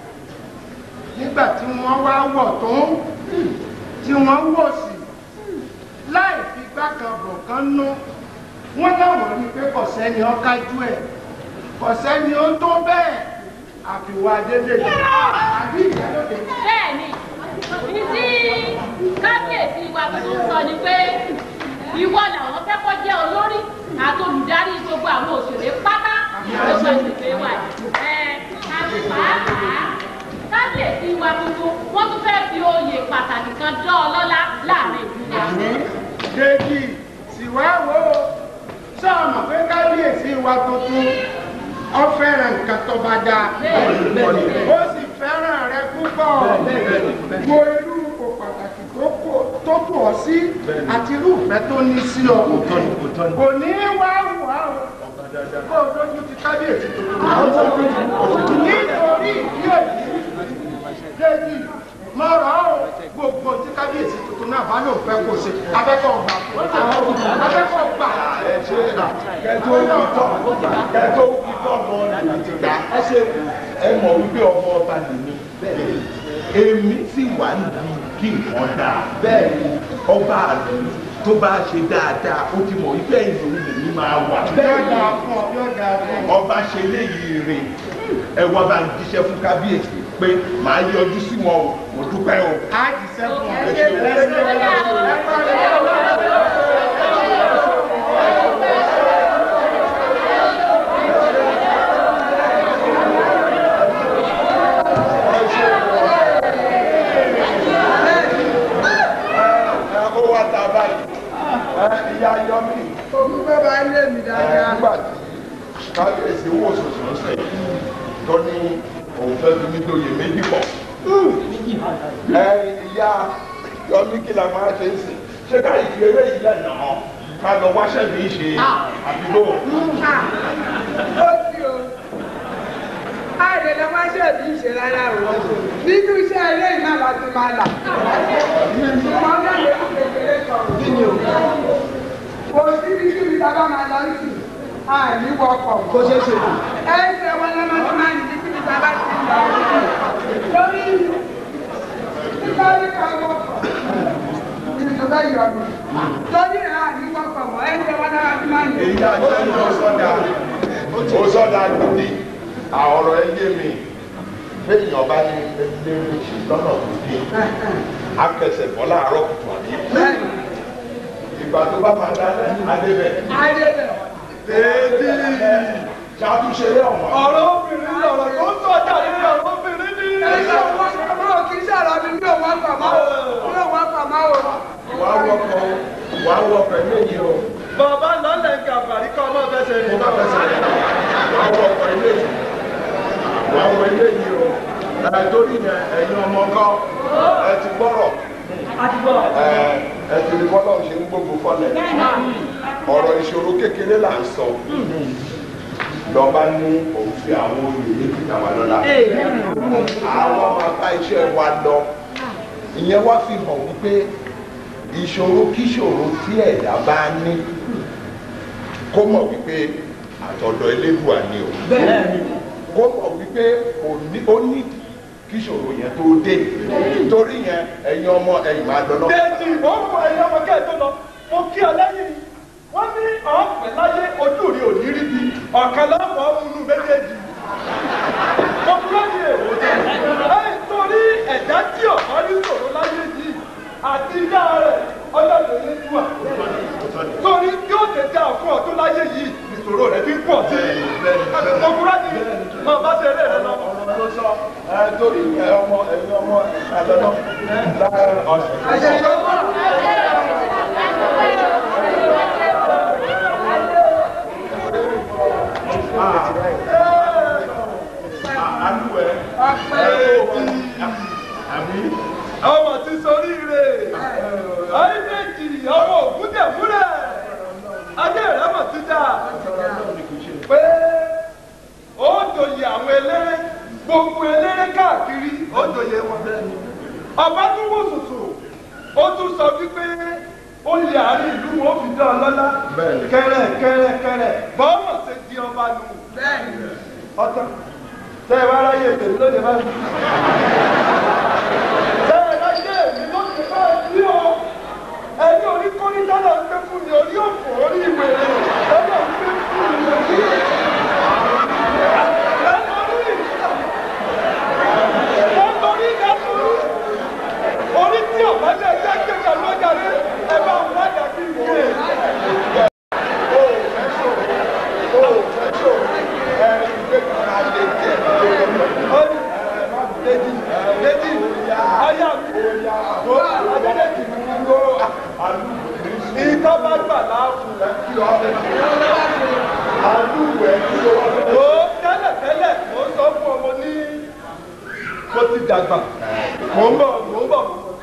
nígbà tí wọ́n wá wọ̀ tún tí wọ́n wọ̀ sí láì fi gbákan bọ̀ kan nú wọ́n láwọn rí pé kọ̀sẹ́ni ó kájú ẹ̀ kọ̀sẹ́ni ó tó bẹ́ẹ̀ àfiwá délé àbí ìyálòdè. bẹ́ẹ̀ni ní tí kábíyèsí wa tó ń sọ ni pé ìwọ làwọn fẹ́ kọ́ jẹ́ olórí àti olùdarí gbogbo àwọn òṣèré pátá lọ́sọ̀ ìṣèpé wa ẹ̀ àti pàápàá kábíyèsí wa tuntun wọ́n tún fẹ́ fi oyè pàtàkì kan dán ọ lọ́lá láàrin ìlú wa. Dèjì sì wá wò ó sọ̀rọ̀ pé kábíyèsí wa tuntun ọ fẹ́ràn nǹkan tó bá dáa ó sì fẹ́ràn rẹ púpọ̀ wo irú ipò pàtàkì tó kò- tó kù ọ sí àti irú ìfẹ́ tó ní sí ọ kò ní wá wà ó kó o lójú ti kábíyèsí tuntun nítorí ìdí èyí Dèjì mọ rọ ọ gbogbo tí kábíyèsí tuntun náà bá lóun fẹ́ kó o ṣe abẹ́kọ̀ gbà abẹ́kọ̀ gbà. kẹtó wítọ́ kẹtó wítọ́ lọ láti gbà ẹ ṣe ẹ mọ̀ wípé ọmọ ọba nìmi èmi sì wà níbi kí nǹkan dáa bẹ́ẹ̀ ni ọba àlù tó bá ṣe dáadáa ó ti mọ̀ wípé ẹ̀yìn òun lèmi máa wà yóò dáa fún ọ yóò dáa fún ọ. ọba ṣe léyìí rè ẹ wá bá ń jíṣẹ́ fún kábíyèsí pé màá yọjú sí wọn o mo dúpẹ́ o. á jíṣẹ́ fún ọ. ẹ ṣe ẹ ṣe ẹ kó wá ta báyìí ẹ ìyá yọmí òkú pé bá lé mi dáadáa. nígbà tí kábíyèsí wò sòsò ṣe tó ní òun fẹ́ fi mí lóye méjì pọ̀. ẹ ìyá yọmí kí la máa ṣe é sìn ṣé ká ìfi eré yìí lẹ́nà án ká lọ wáṣẹ́ bí í ṣe àbílò. ó ti o àìlè lọ wá ṣe bí ìṣe rárá o nínú iṣẹ́ eré iná láti máa là wọ́n náà lè fi kékeré sọ̀rọ̀ kò sí ní kí mi sábà máa lọ sí àìní wọkọ̀ kó ṣe ṣe ẹ ń ṣe wọn lọ́mọ tó máa ń ní kí mi sábà ti ń lọ lórí nípa nípa wọkọ̀ ìjọba ìyọ̀nù lórí àìní wọkọ̀ mọ́ ẹ ń ṣe wọn lọ́mọ tó máa ń ní. èyí àjọ ní ọsọdà ọsọdà gidi àọ̀rọ̀ ẹ yé mi béèyàn bá ní ilé lọ́nà òdì akẹsẹ̀ bọ́ láàárọ̀ kùtù àbí ìgbà tó bá máa dá adébẹ̀. Adébẹ̀. Èdè ṣàtúnṣe rẹ̀ ọ̀mọ́. ọ̀rọ̀ obìnrin ni ọ̀rọ̀ tó ń tọ́ jáde ní ọ̀rọ̀ obìnrin ní. Ẹ̀sọ́ wọn kọ́ ọ́ kì í sọ̀rọ̀ mi ní òun ọkọ̀ mọ́ o. Ní òun ọkọ̀ mọ́ o. Wà á wọkọ̀ wà á wọkọ̀ ilé yìí o. bàbá lọ́lẹ̀ ń gàbàrí kọ́ ọmọ fẹsẹ̀ Mo rìn. bá fẹsẹ̀ rẹ̀ wà á wọkọ̀ ilé yìí. Wà á wọ ilé yìí o. Ẹ torí yẹn ẹ̀yin ọmọ kan ẹ ti gbọ́rọ̀. Ẹ ẹ ti rí bọ́lá ṣe ń gbógun fọ́lẹ̀. Ọ̀rọ̀ ìṣòro kékeré là ń sọ. Lọ́ba ní òfin àwọn olè méjì tàwa lọ́la. Àwọn máa bá iṣẹ́ wa lọ. Ìyẹn wá fi hàn wípé ìṣòro kíṣòro tí ẹ̀dá bá ní kó mọ̀ wípé àtọ̀dọ̀ elédùà ni o. kó mọ̀ wípé òní ó nídìí kí ìṣòro yẹn tó dé torí yẹn ẹ̀yin ọmọ ẹ̀yin máa lọ náà. déètì mo ń fọ ẹyọ ọmọ kẹ́ẹ̀ tó lọ mo kí ọ lẹ́yìn ni wọ́n ní ọ̀pẹ láyé ojú rí òní rí bi ọ̀kan lọ́pọ̀ ọ̀hún méjèèjì mo kúrò ní èrò ẹ̀ torí ẹ̀dá tí ọ̀kan rí sòrò láyé yìí àti ìyá rẹ̀ ọjọ́ ìdílé tú à torí yóò tètè àfún ọ̀tún láyé yìí ìṣòro rẹ̀ ti pọ̀ sí i mo kúrò ní mo bá ṣe eré rẹ lọ. ọ̀rọ̀ ló sọ ẹ torí ẹ ọmọ ẹ̀yin ọmọ ẹ̀ lọ́nà láàárín ọ̀sẹ̀. ọmọ ti sọrí rè ayé méjì ọmọ ògùn dẹ̀ múlẹ̀ adé rẹ̀ mọ̀ ti dà pé ó dòye àwọn eléré gbogbo eléré káàkiri ó dòye wọn ọba tún wò sùsù ó tún sọ wípé ó lè àárín ìlú wọn ó fi dán ọ lọ́lá kẹrẹ kẹrẹ kẹrẹ bọ́ọ̀mọ̀ ṣe di ọba nù ọtọ tẹ ẹ bá ráyè tèmi lóde bá mi tẹ ẹ ráyè mi lóde bá mi o ẹni orí kọ́ni tọ́lọ̀ ń gbé fún mi orí òfò orí ìwé rẹ̀ tọ́lọ̀ ń gbé fún mi orí ẹni orí wọ́n torí ìdásùrú orí tí ọ̀bájẹ́ ẹgbẹ́ kéka lọ́jà rẹ̀ ẹ bá ń wájà kí n gbé. Ìtọ́ bá gbà láàfù. Ó tẹ́lẹ̀ tẹ́lẹ̀ mo sọ fún ọmọ ní mo ti dàgbà. Mò ń bọ̀ mò ń bọ̀.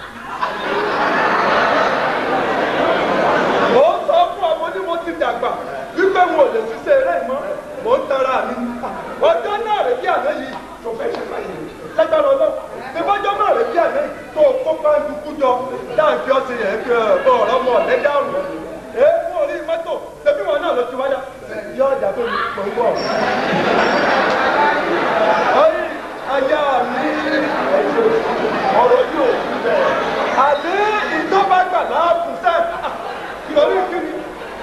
Mo sọ fún ọmọ ní mo ti dàgbà wípé mo ò lè ṣiṣẹ́ eré mọ́. Mo ń tara mi. Ọjọ́ náà rẹ̀ bí àná yìí tó fẹ́ ṣe báyìí. Lágbára ọlọ́run. Ìbájọ́ náà rẹ̀ bí àná yìí tó kópa ń dúkú jọ. Dáǹkì ọtí yẹn fi ọ̀rọ̀ mọ̀ lẹ́dàrún. Ẹ fún orí mọ́tò. Ṣébí wọn náà ló ti wáyà. Yọ ọjà tó mi pọ̀ ń bọ̀. Ọyí aya mi ọ̀rọ̀ yóò fi bẹ̀. Àlé ìjọba gbà láàbù sẹ́. Lórí kíni.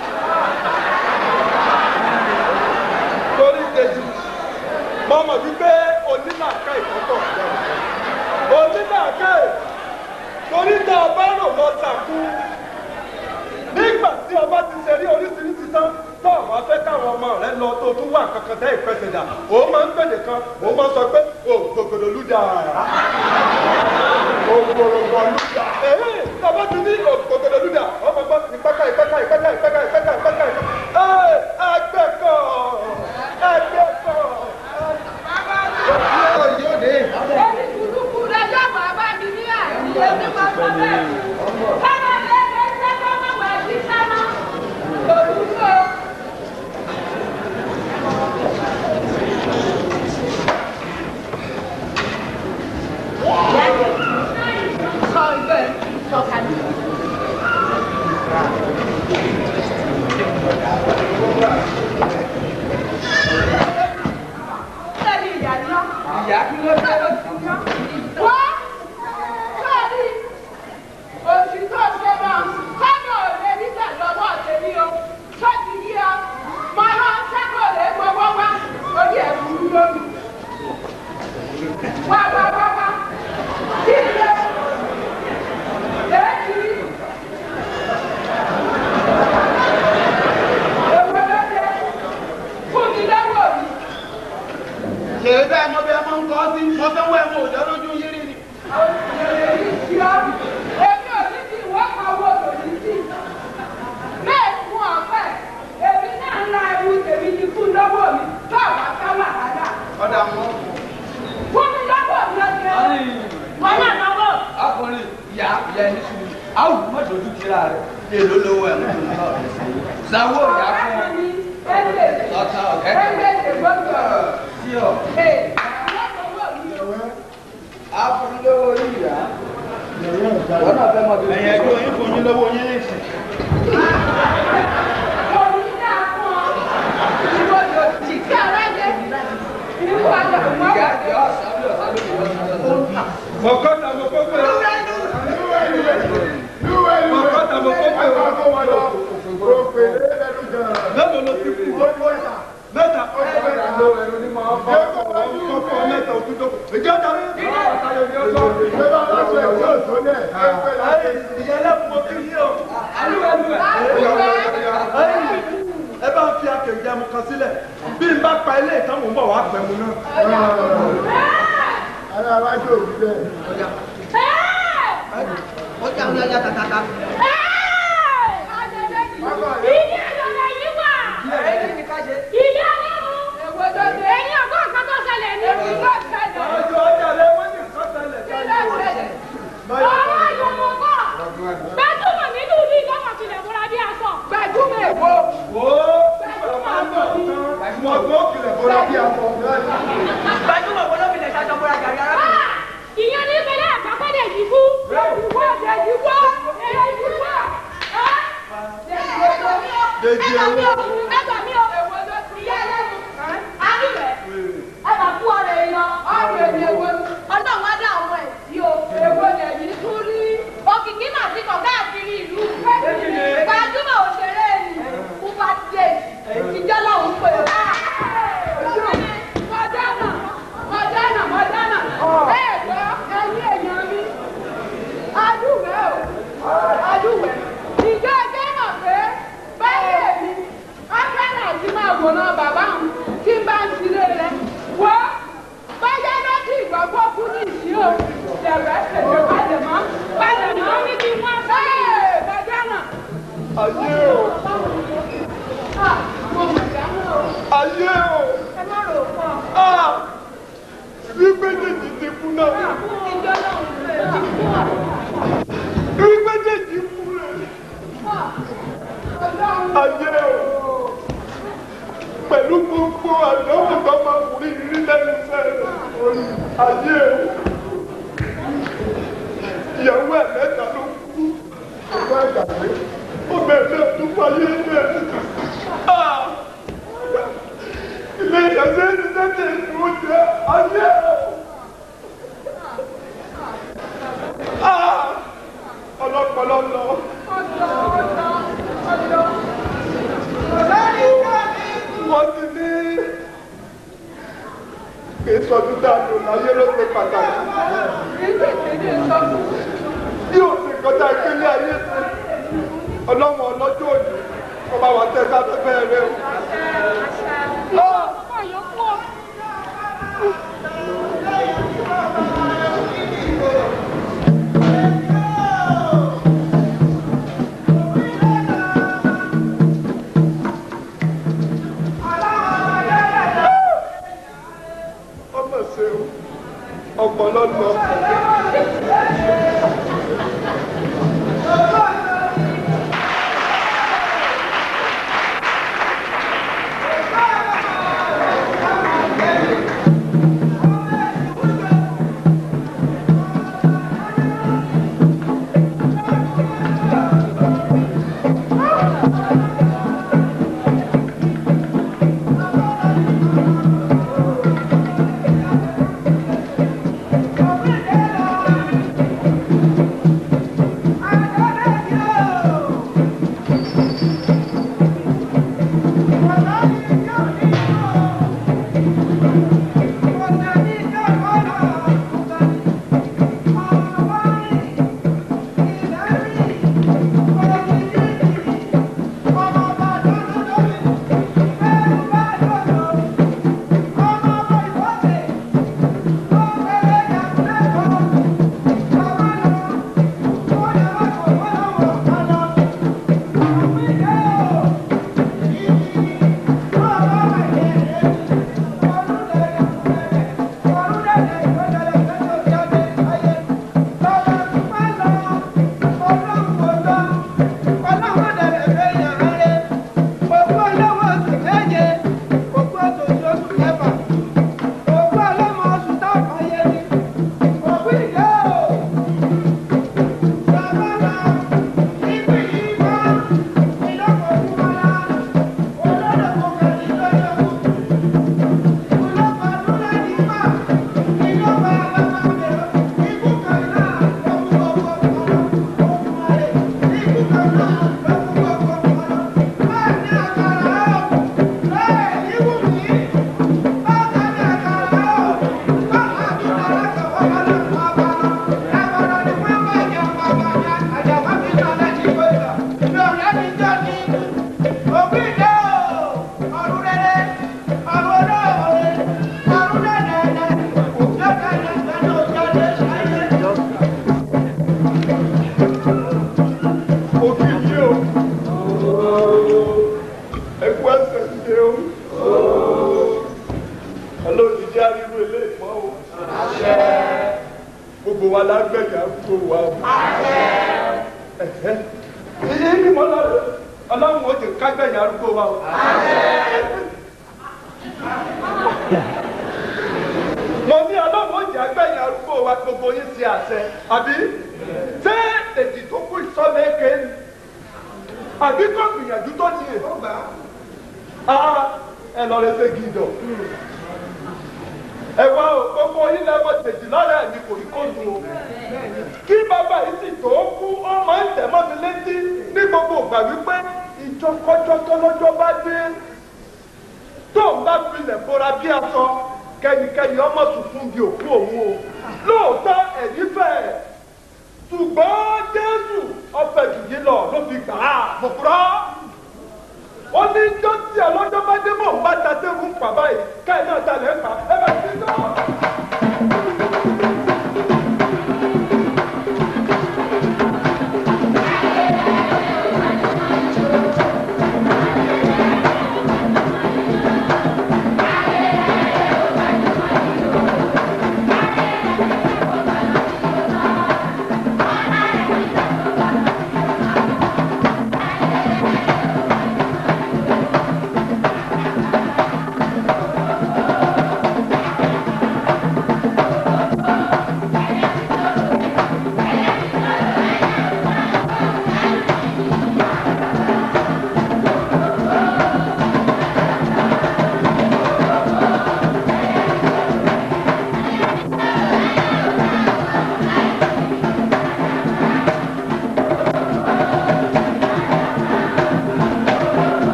Lórí kejì. Mo mọ̀ wípé onílàáká ìkọ́kọ̀. Onílàáká ì. Torí tá a bá rò lọ sàkú. Nígbà tí ọba ti ṣe rí oríṣiríṣi tán tó àwọn afẹ́ káwọn ọmọ rẹ lọ tó tún wà kankan tẹ́ ìfẹsẹ̀dà ó máa ń gbèdè kan ó máa ń sọ pé ó gbogbo lúdà. Ògbòrògbò lúdà. Èyí tọ́ba ti ní gbogbo lúdà ọmọ gbọ́ ìpẹ́ká ìpẹ́ká ìpẹ́ká ìpẹ́ká ìpẹ́ká ìpẹ́ká ìpẹ́ká. Ẹgbẹ́ kan ẹgbẹ́ kan. Ẹni burúkú lọ́jọ́ bàbá mi ní àìsíyẹ ní pápá bẹ́ẹ̀. Sábà lẹ́gbẹ̀ẹ́ sẹ́kọ̀ mọ̀wá sí sáná. Òrùkọ. Sọ ìgbẹ́ sọ̀kalẹ̀. Sẹ́ni ìyá ni ọ́. ìyá kí ló dé. Wá! Sọ́ọ̀dì! Òsì tó ṣe náà, sọ́dọ̀ òde nígbà lọ́wọ́ tèmi o. Sọ́ọ̀dì yí ọ, mo rán sẹ́kọ̀ọ́ lé gbogbo wá, orí ẹ̀ burú lómi. Wá wá wá wá! Kí ló? Èéjì! Èwo ló dé? Fún mi lọ́wọ́ mi. ṣèyí bẹ́ẹ̀ mo bẹ́ẹ̀ mo ń kọ́ sí mo fẹ́ wẹ́ mo ò dẹ́ lójú yírí ni. Èmi ò ní kí ìwọ́ kan wo lòdì sí. Bẹ́ẹ̀ fún ọ̀pẹ, èmi náà ń ra ewu tèmi ní fún lọ́wọ́ mi tó àwọn afẹ́ wàhálà. ọ̀dà mọ́. Fún mi lọ́wọ́ mi ọ̀gẹ́. Wọ́n náà náwó. ọkùnrin ìyá ìyá ẹni sùn áwù má dojú tira rẹ èlò lówó ẹ̀ mú un náà lè sèé. sanwó ìyá fún Ọ̀rẹ́ ọ. mi ẹgbẹ́ Lọ́tà ọ̀kẹ́. ẹgbẹ́ ìgbọ́dọ̀. sí ọ. Ee, àwọn ọmọ mi ò. afúnilówó ìyá. wọn náà fẹ́ mọ bí. ẹ̀yìn ẹgbẹ́ oyin fún yín lọ́wọ́ yín lẹ́sìn. Orí náà fún ọ. Ìwọ́dọ̀ tì kí ara jẹ. Ìwọ́dọ̀ mọ̀kọ́ta mo kó pé mọ̀kọ́ta mo kó pé mélòó ló ti kú mẹ́ta ọkọ̀ mẹ́ta òkúta ìjọ darí. ìyẹlẹ fún mo kí yí o. ẹ bá fi akẹ̀jẹ̀ mu kan sílẹ̀ bí n bá pa ilé ìtàwọn bọ̀ wá pẹ̀ mu náà. Ara wájú òbí bẹ́ẹ̀. ọjà ń yáyá tatata. Ilé ìlọ̀lẹ̀ yìí wà. Ilé ọlọ́run. Ẹ̀yin ọgọ́ nǹkan tó ṣẹlẹ̀ ní ìlú ìṣẹ̀lẹ̀. ọjọ́ ọjà lẹ wọ́n ní nǹkan tẹ̀lẹ̀ Kí ló ṣẹlẹ̀? Ọ̀rọ̀ ìyọ̀mọ̀gọ́. Gbajúmọ̀ nínú ìlú ìgbọ́mọ̀ tilẹ̀ múra bí aṣọ. Gbajúmọ̀ èwo. Wo mọ̀ tó kìlẹ̀ bọ́lá bí akọ. gbajúmọ̀ wo ló fi lè ṣàjọ bóra jàre arábìnrin. Ìyẹn ní ìpínlẹ̀ àpapọ̀dé yìí kú. Ìwọ ọ̀dẹ̀ yìí wọ́. Ẹ̀yẹ yìí wọ́. Dèjì Ẹgbà mi ewo. o. Ẹgbà mi o. Ìyá ẹlẹ́nu. Adúlẹ̀. Ẹ bá kú ọ̀rẹ́ yẹn lọ. Ọ̀rẹ́ yẹn wo. Ọlọ́run á dá àwọn ẹ̀ sí o. Èwo lẹ̀ yìí tún rí. Òkìkí mà sí kọ̀ káàkiri ìlú. Gbajúmọ̀ òṣèré ni. Uber Day. Ìjọ lọ́hùn pé. Mọ̀dánà. Mọ̀dánà. Mọ̀dánà. Ẹ gbọ́ ẹyin èèyàn mi. Adúwẹ̀ o. Adúwẹ̀. Ìjọ ẹgbẹ́ mọ̀ pé báyìí mi. Afẹ́nà ti máa wòran bàbá òun tí ń bá ń tiré rẹ̀. Wọ́ báyá lọ́kì ìgbàgbọ́ kú ní ìsí o. Ṣẹ̀rẹ̀ ṣẹ̀ṣẹ̀ balẹ̀ mọ́. Balẹ̀ mọ́ ní kí wọ́n fẹ́. Mọ̀dánà. Ayé o. Ah, mo mọ̀ dáná o. Ayé o. Ẹ má rò pọ̀. Ah! Rí méjèèjì ti kú náà. Ìjọ náà ń lè ti kú ọ̀. Rí méjèèjì kú rẹ̀. Ọlọ́run. Ayé o. Pẹ̀lú gbogbo àdánwò tó máa wù rí rí lẹ́nu sẹ́yìn. Ayé o. Ìyàwó ẹ̀ mẹ́ta ló kú. Ọgbọ́n ìgbàgbé. Ó bẹ̀rẹ̀ tún fàyè bẹ́ẹ̀. Ah! Ilé ìyàsẹ́ ti tẹ́tẹ̀ ìdúró jẹ́ ayé o. Ah! Ọlọ́pọ̀lọ́ lọ. Wọ́n ti ní kí sọdún dáadọ́ láyé ló ṣe pàtàkì. Bí o sì kọjá ìpínlẹ̀ ayé ṣe, ọlọ́run ọlọ́jọ́ òní kó bá wa tẹ́ sáfẹ́fẹ́ rẹ o. Ọmọ yòókù o. Ọmọ ṣe o, ọpọlọ lọ. Ikú rírú ilé ìpọ́n o. gbogbo wa lágbẹ̀yà fún wa o. ilé ní mo lọ ọlọ́run ó ti kágbẹ̀yà arúgbó wa o. mo ní ọlọ́run ó jẹ́ agbẹ̀yìn arúgbó wa gbogbo yín sí àṣẹ àbí ṣé èdè tó kú ìsọ́lẹ̀ èké ni àbí kò gbìyànjú tó ní èso gbà á ẹ lọ rẹ ṣe gidọ̀ ẹ wá o gbogbo yín lẹ́mọ̀ tèjì lára ẹ̀mí kò rí kó nu o kí bàbá yìí sì tó kú ó máa ń tẹ̀ mọ́ mi létí ní gbogbo ìgbà wípé ìjọkọjọ́ tọ́lọ́jọ́ bá dé tó ń bá filẹ̀ bóra bí aṣọ kẹ́nikẹ́ni ọmọ tuntun di òkú òun o lóòótọ́ ẹ̀yìn fẹ́ ṣùgbọ́n jésù ọbẹ̀ jùyí lọ ló fi gbà á mo kúrọ́ ó ní jọ́ tí ọlọ́jọ́ bá dé mọ̀ ń bá ta tẹ́wù ń pa báyìí káyọ̀ náà ta lẹ́ ń pa ẹ bá ti tọ́.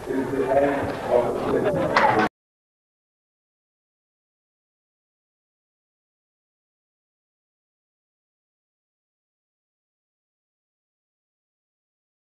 is the end of the